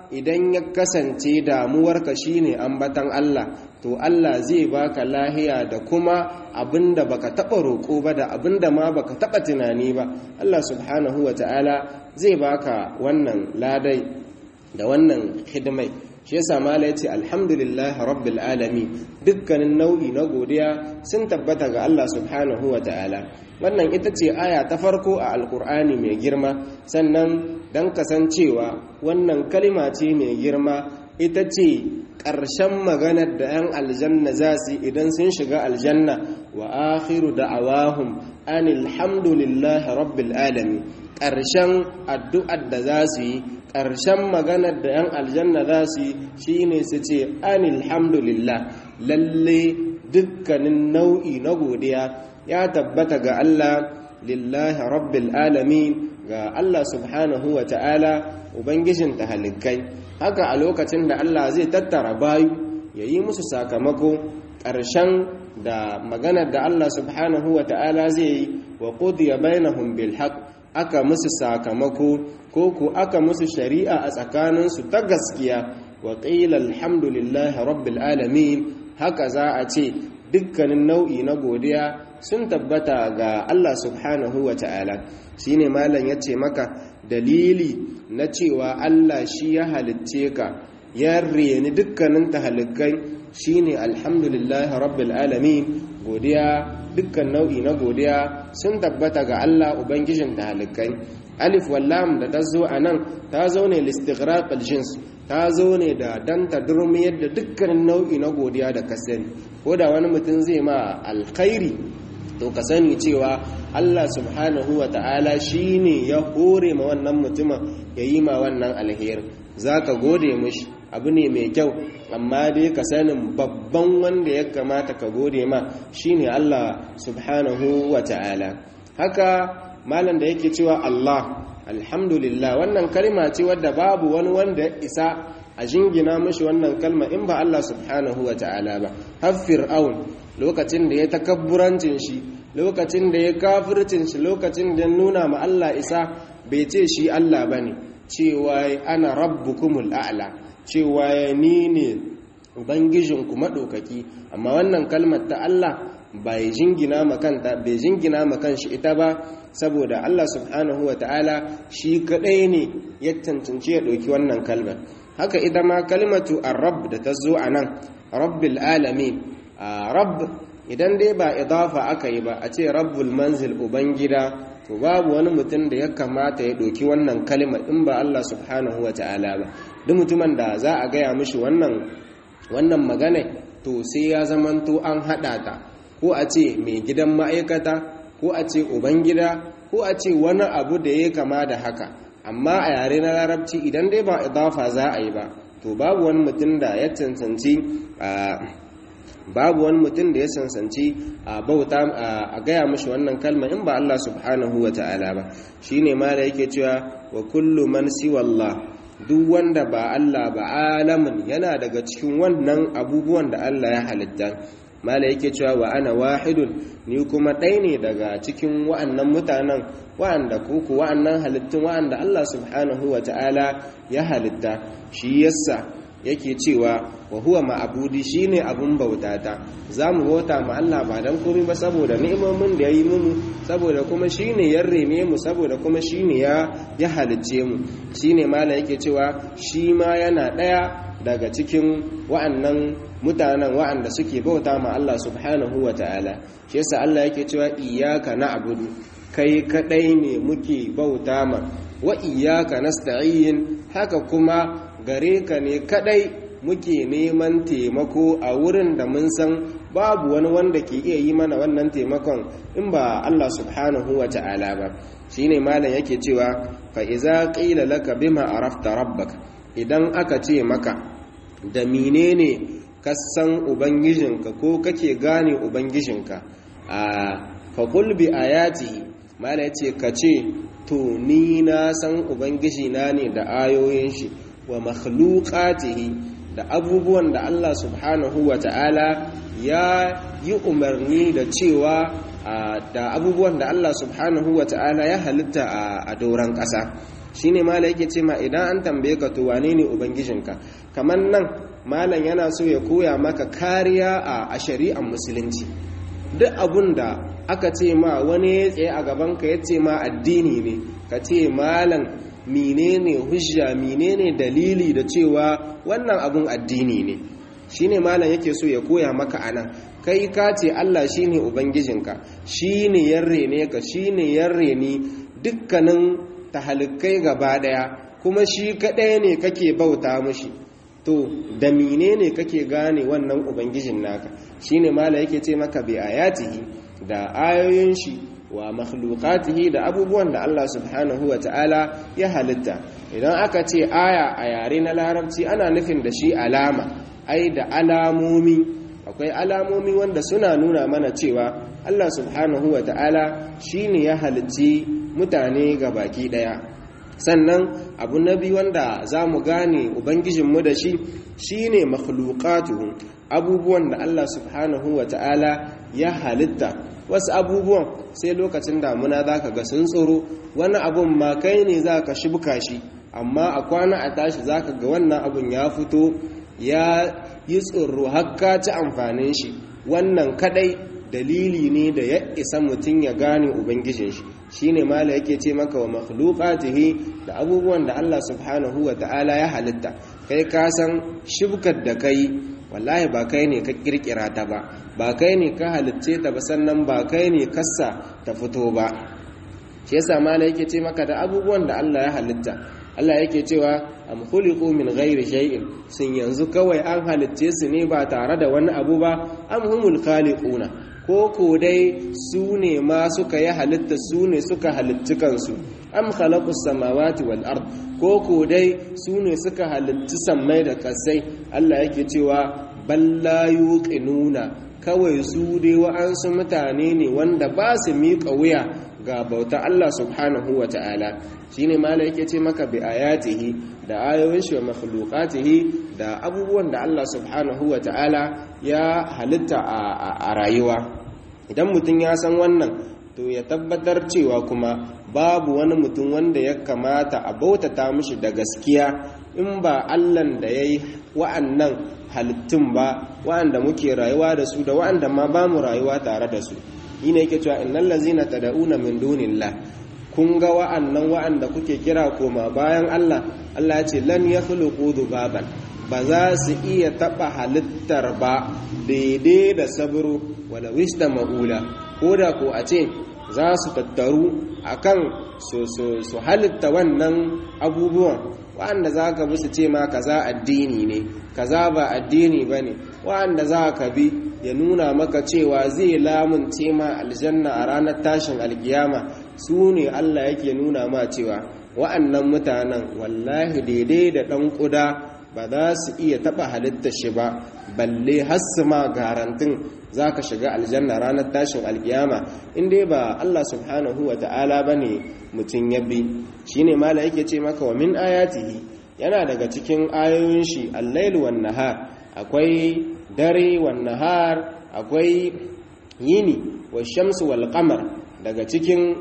idan ya kasance damuwarka shine ambatan Allah to Allah zai baka lahiya da kuma abinda baka taba roƙo ba da abinda ma baka taba tunani ba Allah subhanahu wata'ala zai baka wannan ladai da wannan hidimai shi yasa mala yace alhamdulillah rabbil alamin dukkanin nau'i na godiya sun tabbata ga Allah subhanahu wata'ala wannan ita ce aya ta farko a alkur'ani mai girma sannan dan kasancewa wannan kalima ce mai girma ita ce ƙarshen maganar da 'yan aljanna za su idan sun shiga aljanna wa akhiru da'awahum anil hamdulillahi rabbil alamin ƙarshen addu'ar da za su yi ƙarshen maganar da 'yan aljanna za su yi shine su ce anil hamdulillah lalle dukkanin nau'i na godiya ya tabbata ga Allah lillahi rabbil alamin ga Allah subhanahu wa ta'ala ubangijin halittai haka a lokacin da Allah zai tattara bayu ya yi musu sakamako ƙarshen da maganar da Allah subhanahu wa ta'ala zai yi wa qudiya bainahum bil haqq aka musu sakamako ko ku aka musu shari'a a tsakaninsu ta gaskiya wa qila alhamdulillahi rabbil alamin haka za a ce dukkanin nau'i na godiya sun tabbata ga Allah subhanahu wa ta'ala shi ne malam ya ce maka dalili na cewa Allah shi ya halitce ka ya reni dukkanin tahalikai shi ne alhamdulillahi rabbil alamin godiya dukkan nau'i na godiya sun tabbata ga Allah ubangijin tahalikai alif wallam da ta zo a nan ta zo ne listighraq aljins ta zo ne da dan ta durmiyar da dukkanin nau'i na godiya da ka sani ko da wani mutum zai ma alkhairi to ka sani cewa Allah subhanahu wa ta'ala shi ne ya hore ma wannan mutumin ya yi ma wannan alheri za ka gode mushi abu ne mai kyau amma dai ka sanin babban wanda ya kamata ka gode ma shi ne Allah subhanahu wa ta'ala haka malam da yake cewa Allah alhamdulillah wannan kalma ce wadda babu wani wanda ya isa a jingina mashi wannan kalma in ba Allah subhanahu wa ta'ala ba har fir'aun lokacin da ya takabburancin shi lokacin da ya kafircin shi lokacin da nuna ma Allah isa bai ce shi Allah bane cewa ana rabbukumul a'la cewa ni ne ubangijinku madaukaki amma wannan kalmar ta Allah bai jingina makanta bai jingina makan shi ita ba saboda Allah subhanahu wa ta'ala shi kadai ne ya cancanci ya ɗauki wannan kalmar haka ita ma kalmatu ar-rabb da ta zo a nan rabbil alamin rabb idan dai ba idafa aka yi ba a ce rabbul manzil ubangida to babu wani mutum da ya kamata ya ɗauki wannan kalmar in ba Allah subhanahu wa ta'ala ba duk mutumin da za a gaya mishi wannan wannan magana to sai ya zamanto an haɗa ta ko a ce mai gidan ma'aikata ko a ce ubangida ko a ce wani abu da ya kama da haka amma a yare na larabci idan dai ba idafa za a yi ba to babu wani mutum da ya cancanci babu wani mutum da ya cancanci a bauta a gaya mashi wannan kalma in ba Allah subhanahu wa ta'ala ba shine ma da yake cewa wa kullu man siwallah duk wanda ba Allah ba alamin yana daga cikin wannan abubuwan da Allah ya halitta mala yake cewa wa ana wahidun ni kuma ɗaya ne daga cikin wa'annan mutanen wa'anda kuku wa'annan halittun wa'anda Allah subhanahu wa ta'ala ya halitta shi yasa yake cewa wa huwa ma'abudi shine abun bautata zamu bauta ma Allah ba dan komai ba saboda ni'imomin da yayi mu saboda kuma shine ya rene mu saboda kuma shine ya ya halicce mu shine mala yake cewa shi ma yana daya daga cikin wa'annan mutanen wa'anda suke bauta ma Allah subhanahu wa ta'ala shi yasa Allah yake cewa iyyaka na'budu kai kadai ne muke bauta ma wa iyyaka nasta'in haka kuma gare ka ne kadai muke neman taimako a wurin da mun san babu wani wanda ke iya yi mana wannan taimakon in ba Allah subhanahu wa ta'ala ba shine malam yake cewa fa iza qila laka bima arafta rabbaka idan aka ce maka da menene ka san ubangijinka ko kake gane ubangijinka a fa qul bi ayatihi malam yace ka ce to ni na san ubangijina ne da ayoyin shi wa makhluqatihi da abubuwan da Allah subhanahu wa ta'ala ya yi umarni da cewa da abubuwan da Allah subhanahu wa ta'ala ya halitta a doron ƙasa shine mala yake ce ma idan an tambaye ka to wane ne ubangijinka kamar nan malam yana so ya koya maka kariya a shari'ar musulunci duk abun da aka ce ma wani ya tsaye a gabanka ya ce ma addini ne ka ce malam menene hujja menene dalili da cewa wannan abun addini ne shine malam yake so ya koya maka anan kai ka ce Allah shine ubangijinka shine yarre ne ka shine yarre ni dukkanin tahalikai gaba daya kuma shi kadai ne kake bauta mushi to da menene kake gane wannan ubangijin naka shine malam yake ce maka bi ayatihi da ayoyin shi wa makhluqatihi da abubuwan da Allah subhanahu wa ta'ala ya halitta idan aka ce aya a yare na larabci ana nufin da shi alama ai da alamomi akwai alamomi wanda suna nuna mana cewa Allah subhanahu wa ta'ala shine ya halicci mutane ga baki daya sannan abu na biyu wanda za mu gane ubangijinmu da shi shine makhluqatuhu abubuwan da Allah subhanahu wa ta'ala ya halitta wasu abubuwan sai lokacin damuna za ka ga sun tsoro wani abun ma kai ne za ka shibka shi amma a kwana a tashi za ka ga wannan abun ya fito ya yi tsoro hakka ci amfanin shi wannan kadai dalili ne da ya isa mutum ya gane ubangijin shi shine mala yake ce maka wa makhluqatihi da abubuwan da Allah subhanahu wa ta'ala ya halitta kai ka san shibkar da kai wallahi ba kai ne ka kirkira ta ba ba kai ne ka halicce ta ba sannan ba kai ne kassa ta fito ba shi yasa mala yake ce maka da abubuwan da Allah ya halitta Allah yake cewa am khuliqu min ghairi shay'in sun yanzu kawai an halicce su ne ba tare da wani abu ba am humul khaliquna ko ko dai su ne ma suka yi halitta su ne suka halitti kansu am khalaqus samawati wal ard ko ko dai su ne suka halitti sammai da kasai Allah yake cewa balla yuqinuna kawai su dai wa'ansu mutane ne wanda ba su miƙa wuya ga bauta Allah subhanahu wa ta'ala shine mala yake ce maka bi ayatihi da ayoyin shi wa makhluqatihi da abubuwan da Allah subhanahu wa ta'ala ya halitta a rayuwa idan mutum ya san wannan to ya tabbatar cewa kuma babu wani mutum wanda ya kamata a bautata mishi da gaskiya in ba allan da ya yi wa'annan halittun ba wa'anda muke rayuwa da su da wa'anda ma ba mu rayuwa tare da su yi ne yake cewa innal lazina tad'una min dunillah kun ga wa'annan wa'anda kuke kira koma bayan Allah Allah ya ce lan yakhluqu dhubaban ba za su iya taba halittar ba daidai da sabro wala wista ma'ula ko da ko a ce za su tattaru akan su halitta wannan abubuwan wa'anda za ka bi su ce ma kaza addini ne kaza ba addini ba ne wa'anda za ka bi ya nuna maka cewa zai lamunce ma aljanna a ranar tashin alkiyama su ne allah yake nuna ma cewa wa'annan mutanen wallahi daidai da ɗan ƙuda ba za su iya taɓa halitta shi ba balle hassu ma garantin za ka shiga aljanna ranar tashin alkiyama inda ba Allah subhanahu wa ta'ala ba ne mutum ya bi shi ne mala yake ce maka wa min ayatihi yana daga cikin ayoyin shi allailu wan nahar akwai dare wan nahar akwai yini wa shamsu wal qamar daga cikin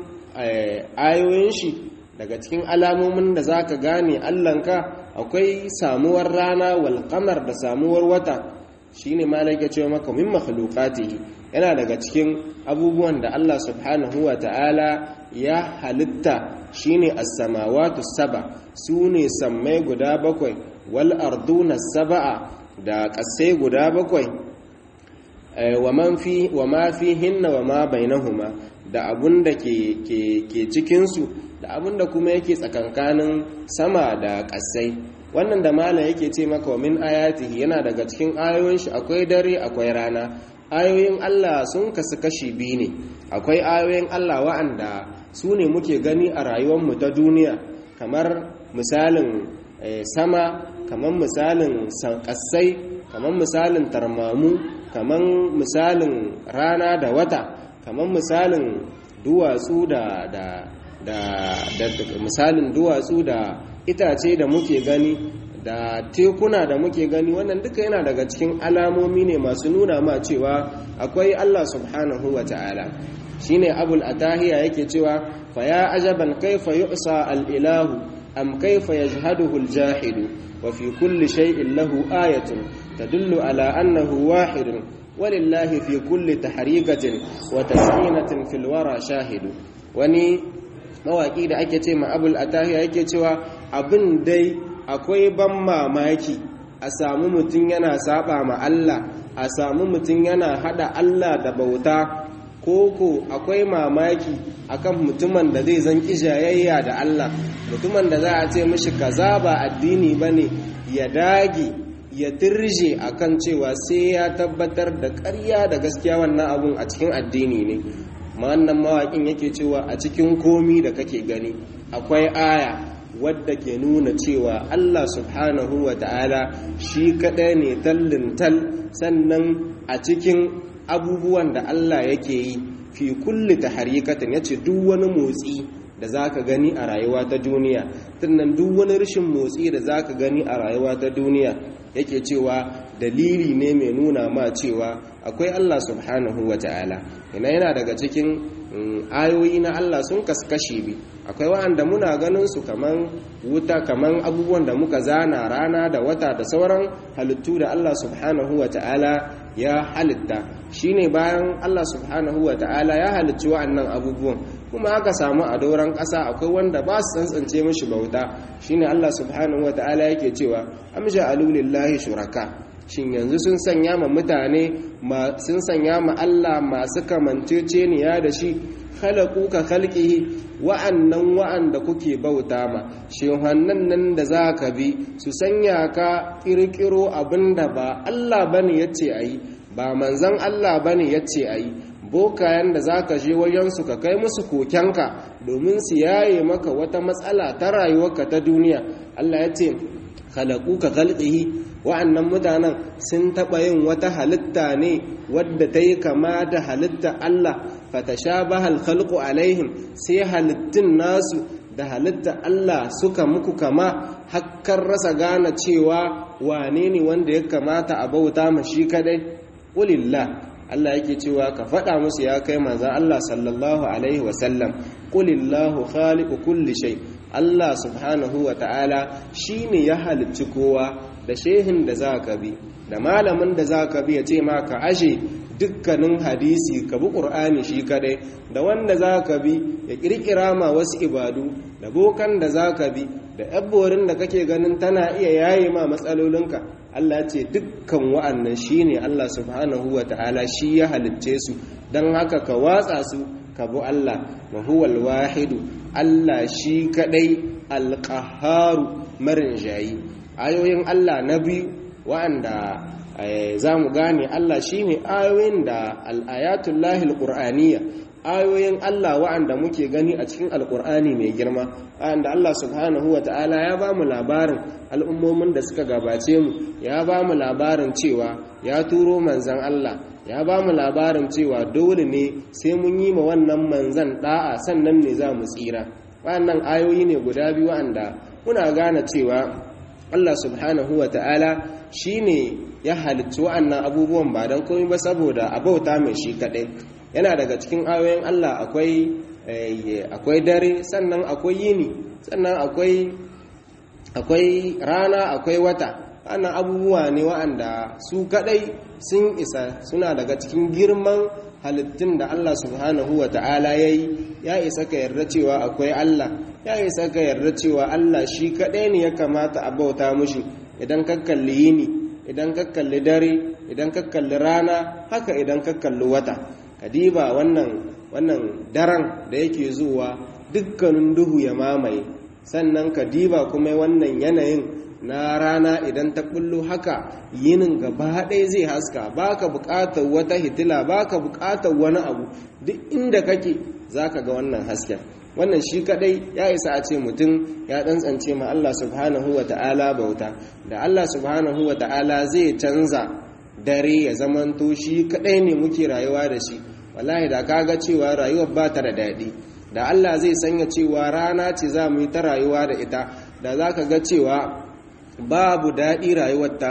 ayoyin shi daga cikin alamomin da zaka gane Allahnka akwai samuwar rana wal qamar da samuwar wata shine malaka cewa maka min makhluqatihi yana daga cikin abubuwan da Allah subhanahu wa ta'ala ya halitta shine as-samawati saba sune sammai guda bakwai wal arduna sab'a da kasai guda bakwai wa man fi wa ma fihinna wa ma bainahuma da abun da ke ke cikin su da abun da kuma yake tsakankanin sama da kasai wannan da malam yake ce maka min ayatihi yana daga cikin ayoyin shi akwai dare akwai rana ayoyin Allah sun kasu kashi biyu ne akwai ayoyin Allah wa'anda su ne muke gani a rayuwarmu ta duniya kamar misalin sama kamar misalin kasai kamar misalin tarmamu kamar misalin rana da wata kamar misalin duwatsu da da da misalin duwatsu da itace da muke gani da tekuna da muke gani wannan duka yana daga cikin alamomi ne masu nuna ma cewa akwai Allah subhanahu wa ta'ala shine abul atahiya yake cewa fa ya ajaban kaifa yu'sa al ilahu am kayfa yajhaduhu al-jahidu wa fi kulli shay'in lahu ayatun tadullu ala annahu wahidun walillahi fi kulli tahrikatin wa tasminatin fil wara shahidu wani mawaki da ake ce ma abul atahiya yake cewa abin dai akwai ban mamaki a samu mutum yana saba ma Allah a samu mutum yana hada Allah da bauta koko akwai mamaki akan mutumin da zai zan kijayayya da Allah mutumin da za a ce mishi kaza ba addini bane ya dage ya dirje akan cewa sai ya tabbatar da ƙarya da gaskiya wannan abun a cikin addini ne wannan mawaƙin yake cewa a cikin komi da kake gani akwai aya wadda ke nuna cewa Allah subhanahu wa ta'ala shi kaɗai ne tallin tal sannan a cikin abubuwan da Allah yake yi fi kulli taharikatin yace duk wani motsi da zaka gani a rayuwa ta duniya sannan duk wani rashin motsi da zaka gani a rayuwa ta duniya yake cewa dalili ne mai nuna ma cewa akwai Allah subhanahu wa ta'ala ina yana daga cikin ayoyi na Allah sun kaskashe bi akwai wa'anda muna ganin su kaman wuta kaman abubuwan da muka zana rana da wata da sauran halittu da Allah subhanahu wa ta'ala ya halitta shine bayan Allah subhanahu wa ta'ala ya halicci wa'annan abubuwan kuma aka samu a doron ƙasa akwai wanda ba su tsantsance mashi bauta shine Allah subhanahu wa ta'ala yake cewa amja alulillahi shuraka shin yanzu sun sanya ma mutane sun sanya ma Allah masu kamanceceniya da shi khalaqu ka khalqihi wa'annan wa'anda kuke bauta ma shehannan nan da za ka bi su sanya ka kirkiro abinda ba Allah bane yace ayi ba manzon Allah bane yace ayi bokayen da za ka je wajensu ka kai musu kokenka domin su yaye maka wata matsala ta rayuwarka ta duniya Allah ya ce khalaku ka khalqihi wa'annan mutanen sun taɓa yin wata halitta ne wadda ta yi kama da halitta Allah fatashabaha al-khalqu alaihim sai halittun nasu da halitta Allah suka muku kama hakkar rasa gane cewa wane ne wanda ya kamata a bauta ma shi kadai qulillah Allah yake cewa ka faɗa musu ya kai manzan Allah sallallahu alaihi wasallam qulillahu khaliqu kulli shay Allah subhanahu wa ta'ala shine ya halicci kowa da shehin da zaka bi da malamin da zaka bi ya ce ma ka ashe dukkanin hadisi ka bi qur'ani shi kadai da wanda zaka bi ya kirkira ma wasu ibadu da bokan da zaka bi da yabborin da kake ganin tana iya yaye ma matsalolinka Allah ce dukkan wa'annan shine Allah subhanahu wa ta'ala shi ya halicce su don haka ka watsa su ka bu Allah wa huwal wahidu Allah shi kadai alqaharu marin jayi ayoyin Allah na biyu wa'anda za mu gane Allah shine ayoyin da al-ayatul lahil qur'aniyya ayoyin Allah wa'anda muke gani a cikin alkur'ani mai girma wa'anda Allah subhanahu wa ta'ala ya ba mu labarin al'ummomin da suka gabace mu ya ba mu labarin cewa ya turo manzan Allah ya ba mu labarin cewa dole ne sai mun yi ma wannan manzan da'a sannan ne za mu tsira wa'annan ayoyi ne guda biyu wa'anda muna gane cewa Allah subhanahu wa ta'ala shi ne ya halicci wa'annan abubuwan ba don komai ba saboda a bauta mai shi kaɗai yana daga cikin ayoyin Allah akwai akwai dare sannan akwai yini sannan akwai akwai rana akwai wata wannan abubuwa ne wa'anda su kadai sun isa suna daga cikin girman halittun da Allah subhanahu wa ta'ala ya yi ya isa ka yarda cewa akwai Allah ya isa ka yarda cewa Allah shi kadai ne ya kamata a bauta mushi idan ka kalli yini idan ka kalli dare idan ka kalli rana haka idan ka kalli wata kadiba wannan wannan daren da yake zuwa dukkanin duhu ya mamaye sannan kadiba kuma wannan yanayin na rana idan ta bullo haka yinin gaba ɗaya zai haska baka buƙatar wata hitila baka buƙatar wani abu duk inda kake zaka ga wannan hasken wannan shi kadai ya isa a ce mutum ya tsantsance ma Allah subhanahu wa ta'ala bauta da Allah subhanahu wa ta'ala zai canza dare ya zamanto shi kadai ne muke rayuwa da shi wallahi da kaga cewa rayuwar ba ta da daɗi da Allah zai sanya cewa rana ce za mu yi ta rayuwa da ita da za ka ga cewa babu daɗi rayuwar tamu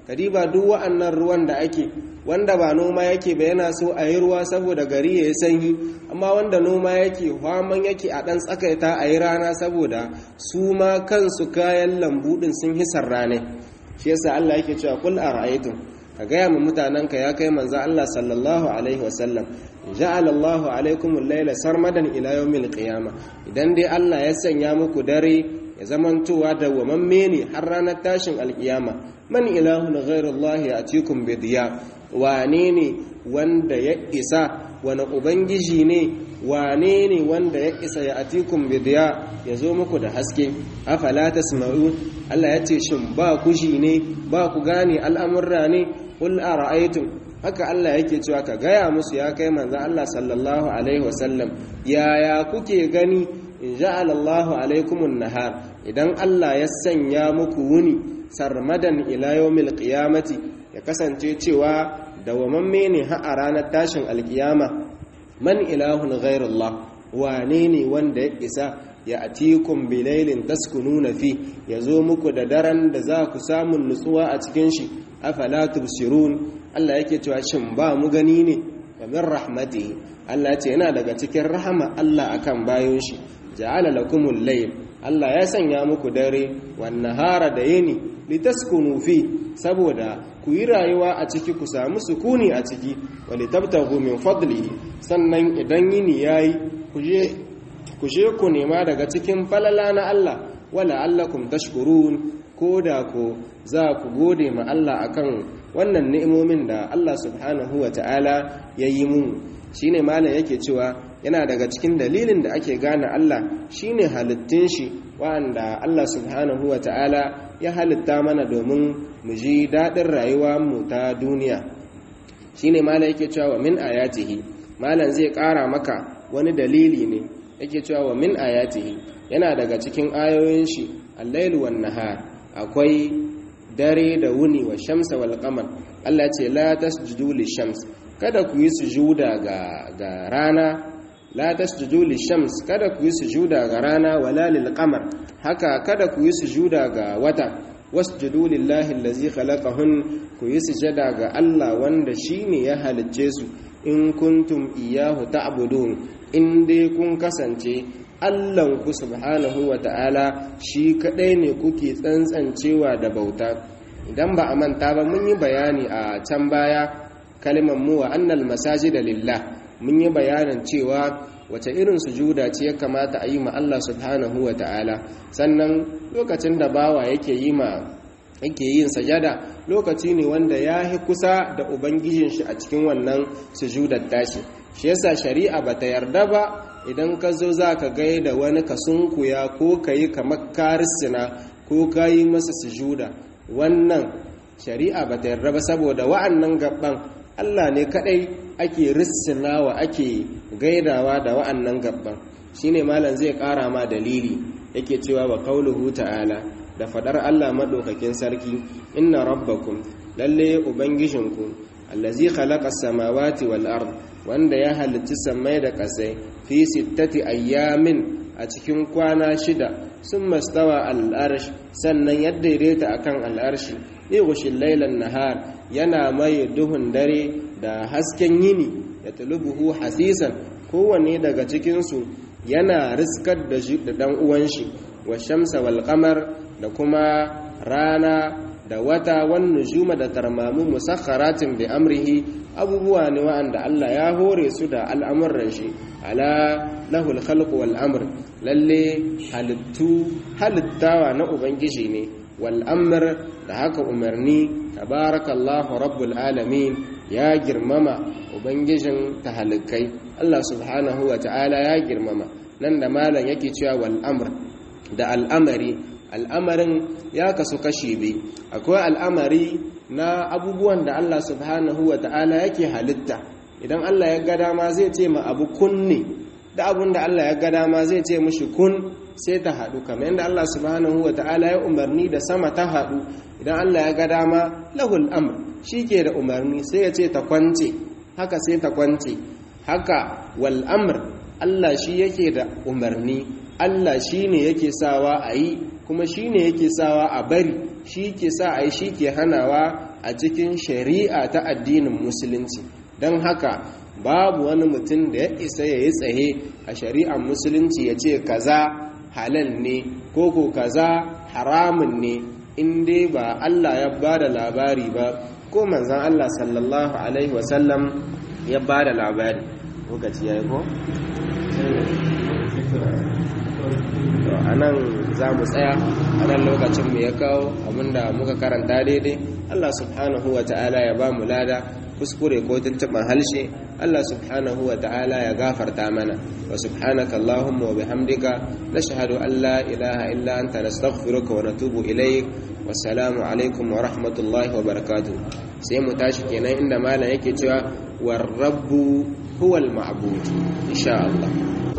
kadiba duk wa'annan ruwan da ake wanda ba noma yake ba yana so a yi ruwa saboda gari ya yi sanyi amma wanda noma yake hwaman yake a ɗan tsakaita a yi rana saboda su ma kansu kayan lambu ɗin sun hisar rane shi yasa Allah yake cewa kul ara'aytum ka gaya mu mutanenka ya kai manzo Allah sallallahu alaihi wasallam ja'ala Allahu alaikum al-laila sarmadan ila yawmil qiyama idan dai Allah ya sanya muku dare ya zamantowa da wamamme ne har ranar tashin alkiyama man ilahun ghairullahi atikum bidiya wane ne wanda ya isa wani ubangiji ne wane ne wanda ya isa ya atikum bidiya ya zo muku da haske afala tasma'un Allah ya ce shin ba kushi ne ba ku gane al'amurra ne qul ara'aytum haka Allah yake cewa ka gaya musu ya kai manzo Allah sallallahu alaihi wasallam yaya kuke gani in ja'ala Allahu alaikumun nahar idan Allah ya sanya muku wuni sarmadan ila yawmil qiyamati ya kasance cewa dawamamme ne har a ranar tashin alkiyama man ilahun ghairullah wane ne wanda ya isa ya atikum bilailin taskununa fi ya zo muku da daren da za ku samun nutsuwa a cikin shi afala tubsirun Allah yake cewa shin ba mu gani ne wa min rahmatihi Allah ce yana daga cikin rahama Allah akan bayon shi ja'ala lakumul layl Allah ya sanya muku dare wan nahara da yini litaskunu fi saboda ku yi rayuwa a ciki ku samu sukuni a ciki wa litabtaghu min fadlihi sannan idan yini yayi ku je ku je ku nema daga cikin falala na Allah wala allakum tashkurun ko da ko za ku gode ma Allah akan wannan ni'imomin da Allah subhanahu wa ta'ala ya yi mu shine malam yake cewa yana daga cikin dalilin da ake gane Allah shine halittun shi wanda Allah subhanahu wa ta'ala ya halitta mana domin mu ji daɗin rayuwa mu ta duniya shine malam yake cewa wa min ayatihi malam zai ƙara maka wani dalili ne yake cewa wa min ayatihi yana daga cikin ayoyin shi al-lailu wan nahar akwai dare da wuni wa shamsa wal qamar Allah ce la tasjudu lishams kada ku yi sujuda ga ga rana la tasjudu lishams kada ku yi sujuda ga rana wala lil qamar haka kada ku yi sujuda ga wata wasjudu lillahi allazi khalaqahun ku yi sujada ga Allah wanda shine ya halicce su in kuntum iyyahu ta'budun in dai kun kasance Allahnku subhanahu wa ta'ala shi kaɗai ne kuke tsantsancewa da bauta idan ba a manta ba mun yi bayani a can baya kalimar mu wa annal masajida lillah mun yi bayanin cewa wace irin sujuda ce ya kamata a yi ma Allah subhanahu wa ta'ala sannan lokacin da bawa yake yi ma yake yin sajada lokaci ne wanda ya yi kusa da ubangijin shi a cikin wannan sujudar tashi shi yasa shari'a bata yarda ba idan ka zo za ka gaida wani ka sunkuya ko ka yi kamar karisina ko ka yi masa sujuda wannan shari'a ba ta yarda ba saboda wa'annan gaban allah ne kadai ake rissinawa ake gaidawa da wa'annan gaban shine malam zai kara ma dalili yake cewa wa qauluhu ta'ala da fadar allah maɗaukakin sarki inna rabbakum lalle ubangijinku allazi khalaqa samawati wal ard wanda ya halicci sammai da ƙasai fi sittati ayyamin a cikin kwana shida sun mastawa al'arsh sannan ya daidaita akan al'arshi igushin lailan nahar yana mai duhun dare da hasken yini da tulubuhu hasisan kowanne daga cikinsu yana riskar da ɗan uwan shi wa shamsa wal da kuma rana da wata wan nujuma da tarmamu musakharatin bi amrihi abubuwa ne wa'anda Allah ya hore su da al'amuran shi ala lahul khalqu wal amr lalle halittu halittawa na ubangiji ne wal amr da haka umarni tabarakallahu rabbul alamin ya girmama ubangijin tahalikai Allah subhanahu wa ta'ala ya girmama nan da malam yake cewa wal amr da al'amari al'amarin ya kasu kashi biyu akwai al'amari na abubuwan da Allah subhanahu wa ta'ala yake halitta idan Allah ya ga dama zai ce ma abu kunne da abun da Allah ya ga dama zai ce mishi kun sai ta haɗu kamar yadda Allah subhanahu wa ta'ala ya umarni da sama ta haɗu idan Allah ya ga dama lahul amr shi ke da umarni sai ya ce ta kwance haka sai ta kwance haka wal amr Allah shi yake da umarni Allah shi ne yake sawa a yi kuma shi ne yake sawa a bari shi ke sa a yi shi ke hanawa a cikin shari'a ta addinin musulunci don haka babu wani mutum da ya isa ya yi tsaye a shari'ar musulunci ya ce kaza halal ne ko ko kaza haramun ne in dai ba Allah ya ba da labari ba ko manzan Allah sallallahu alaihi wasallam ya ba da labari lokaci ya yi ko? a nan za mu tsaya a nan lokacin mu ya kawo abinda muka karanta daidai Allah subhanahu wa ta'ala ya ba mu lada kuskure ko tuntuɓar halshe Allah subhanahu wa ta'ala ya gafarta mana wa subhanaka Allahumma wa bihamdika nashhadu an la ilaha illa anta nastaghfiruka wa natubu ilayk wassalamu alaikum wa rahmatullahi wa barakatuh sai mu tashi kenan inda malam yake cewa war rabbu huwal ma'bud insha Allah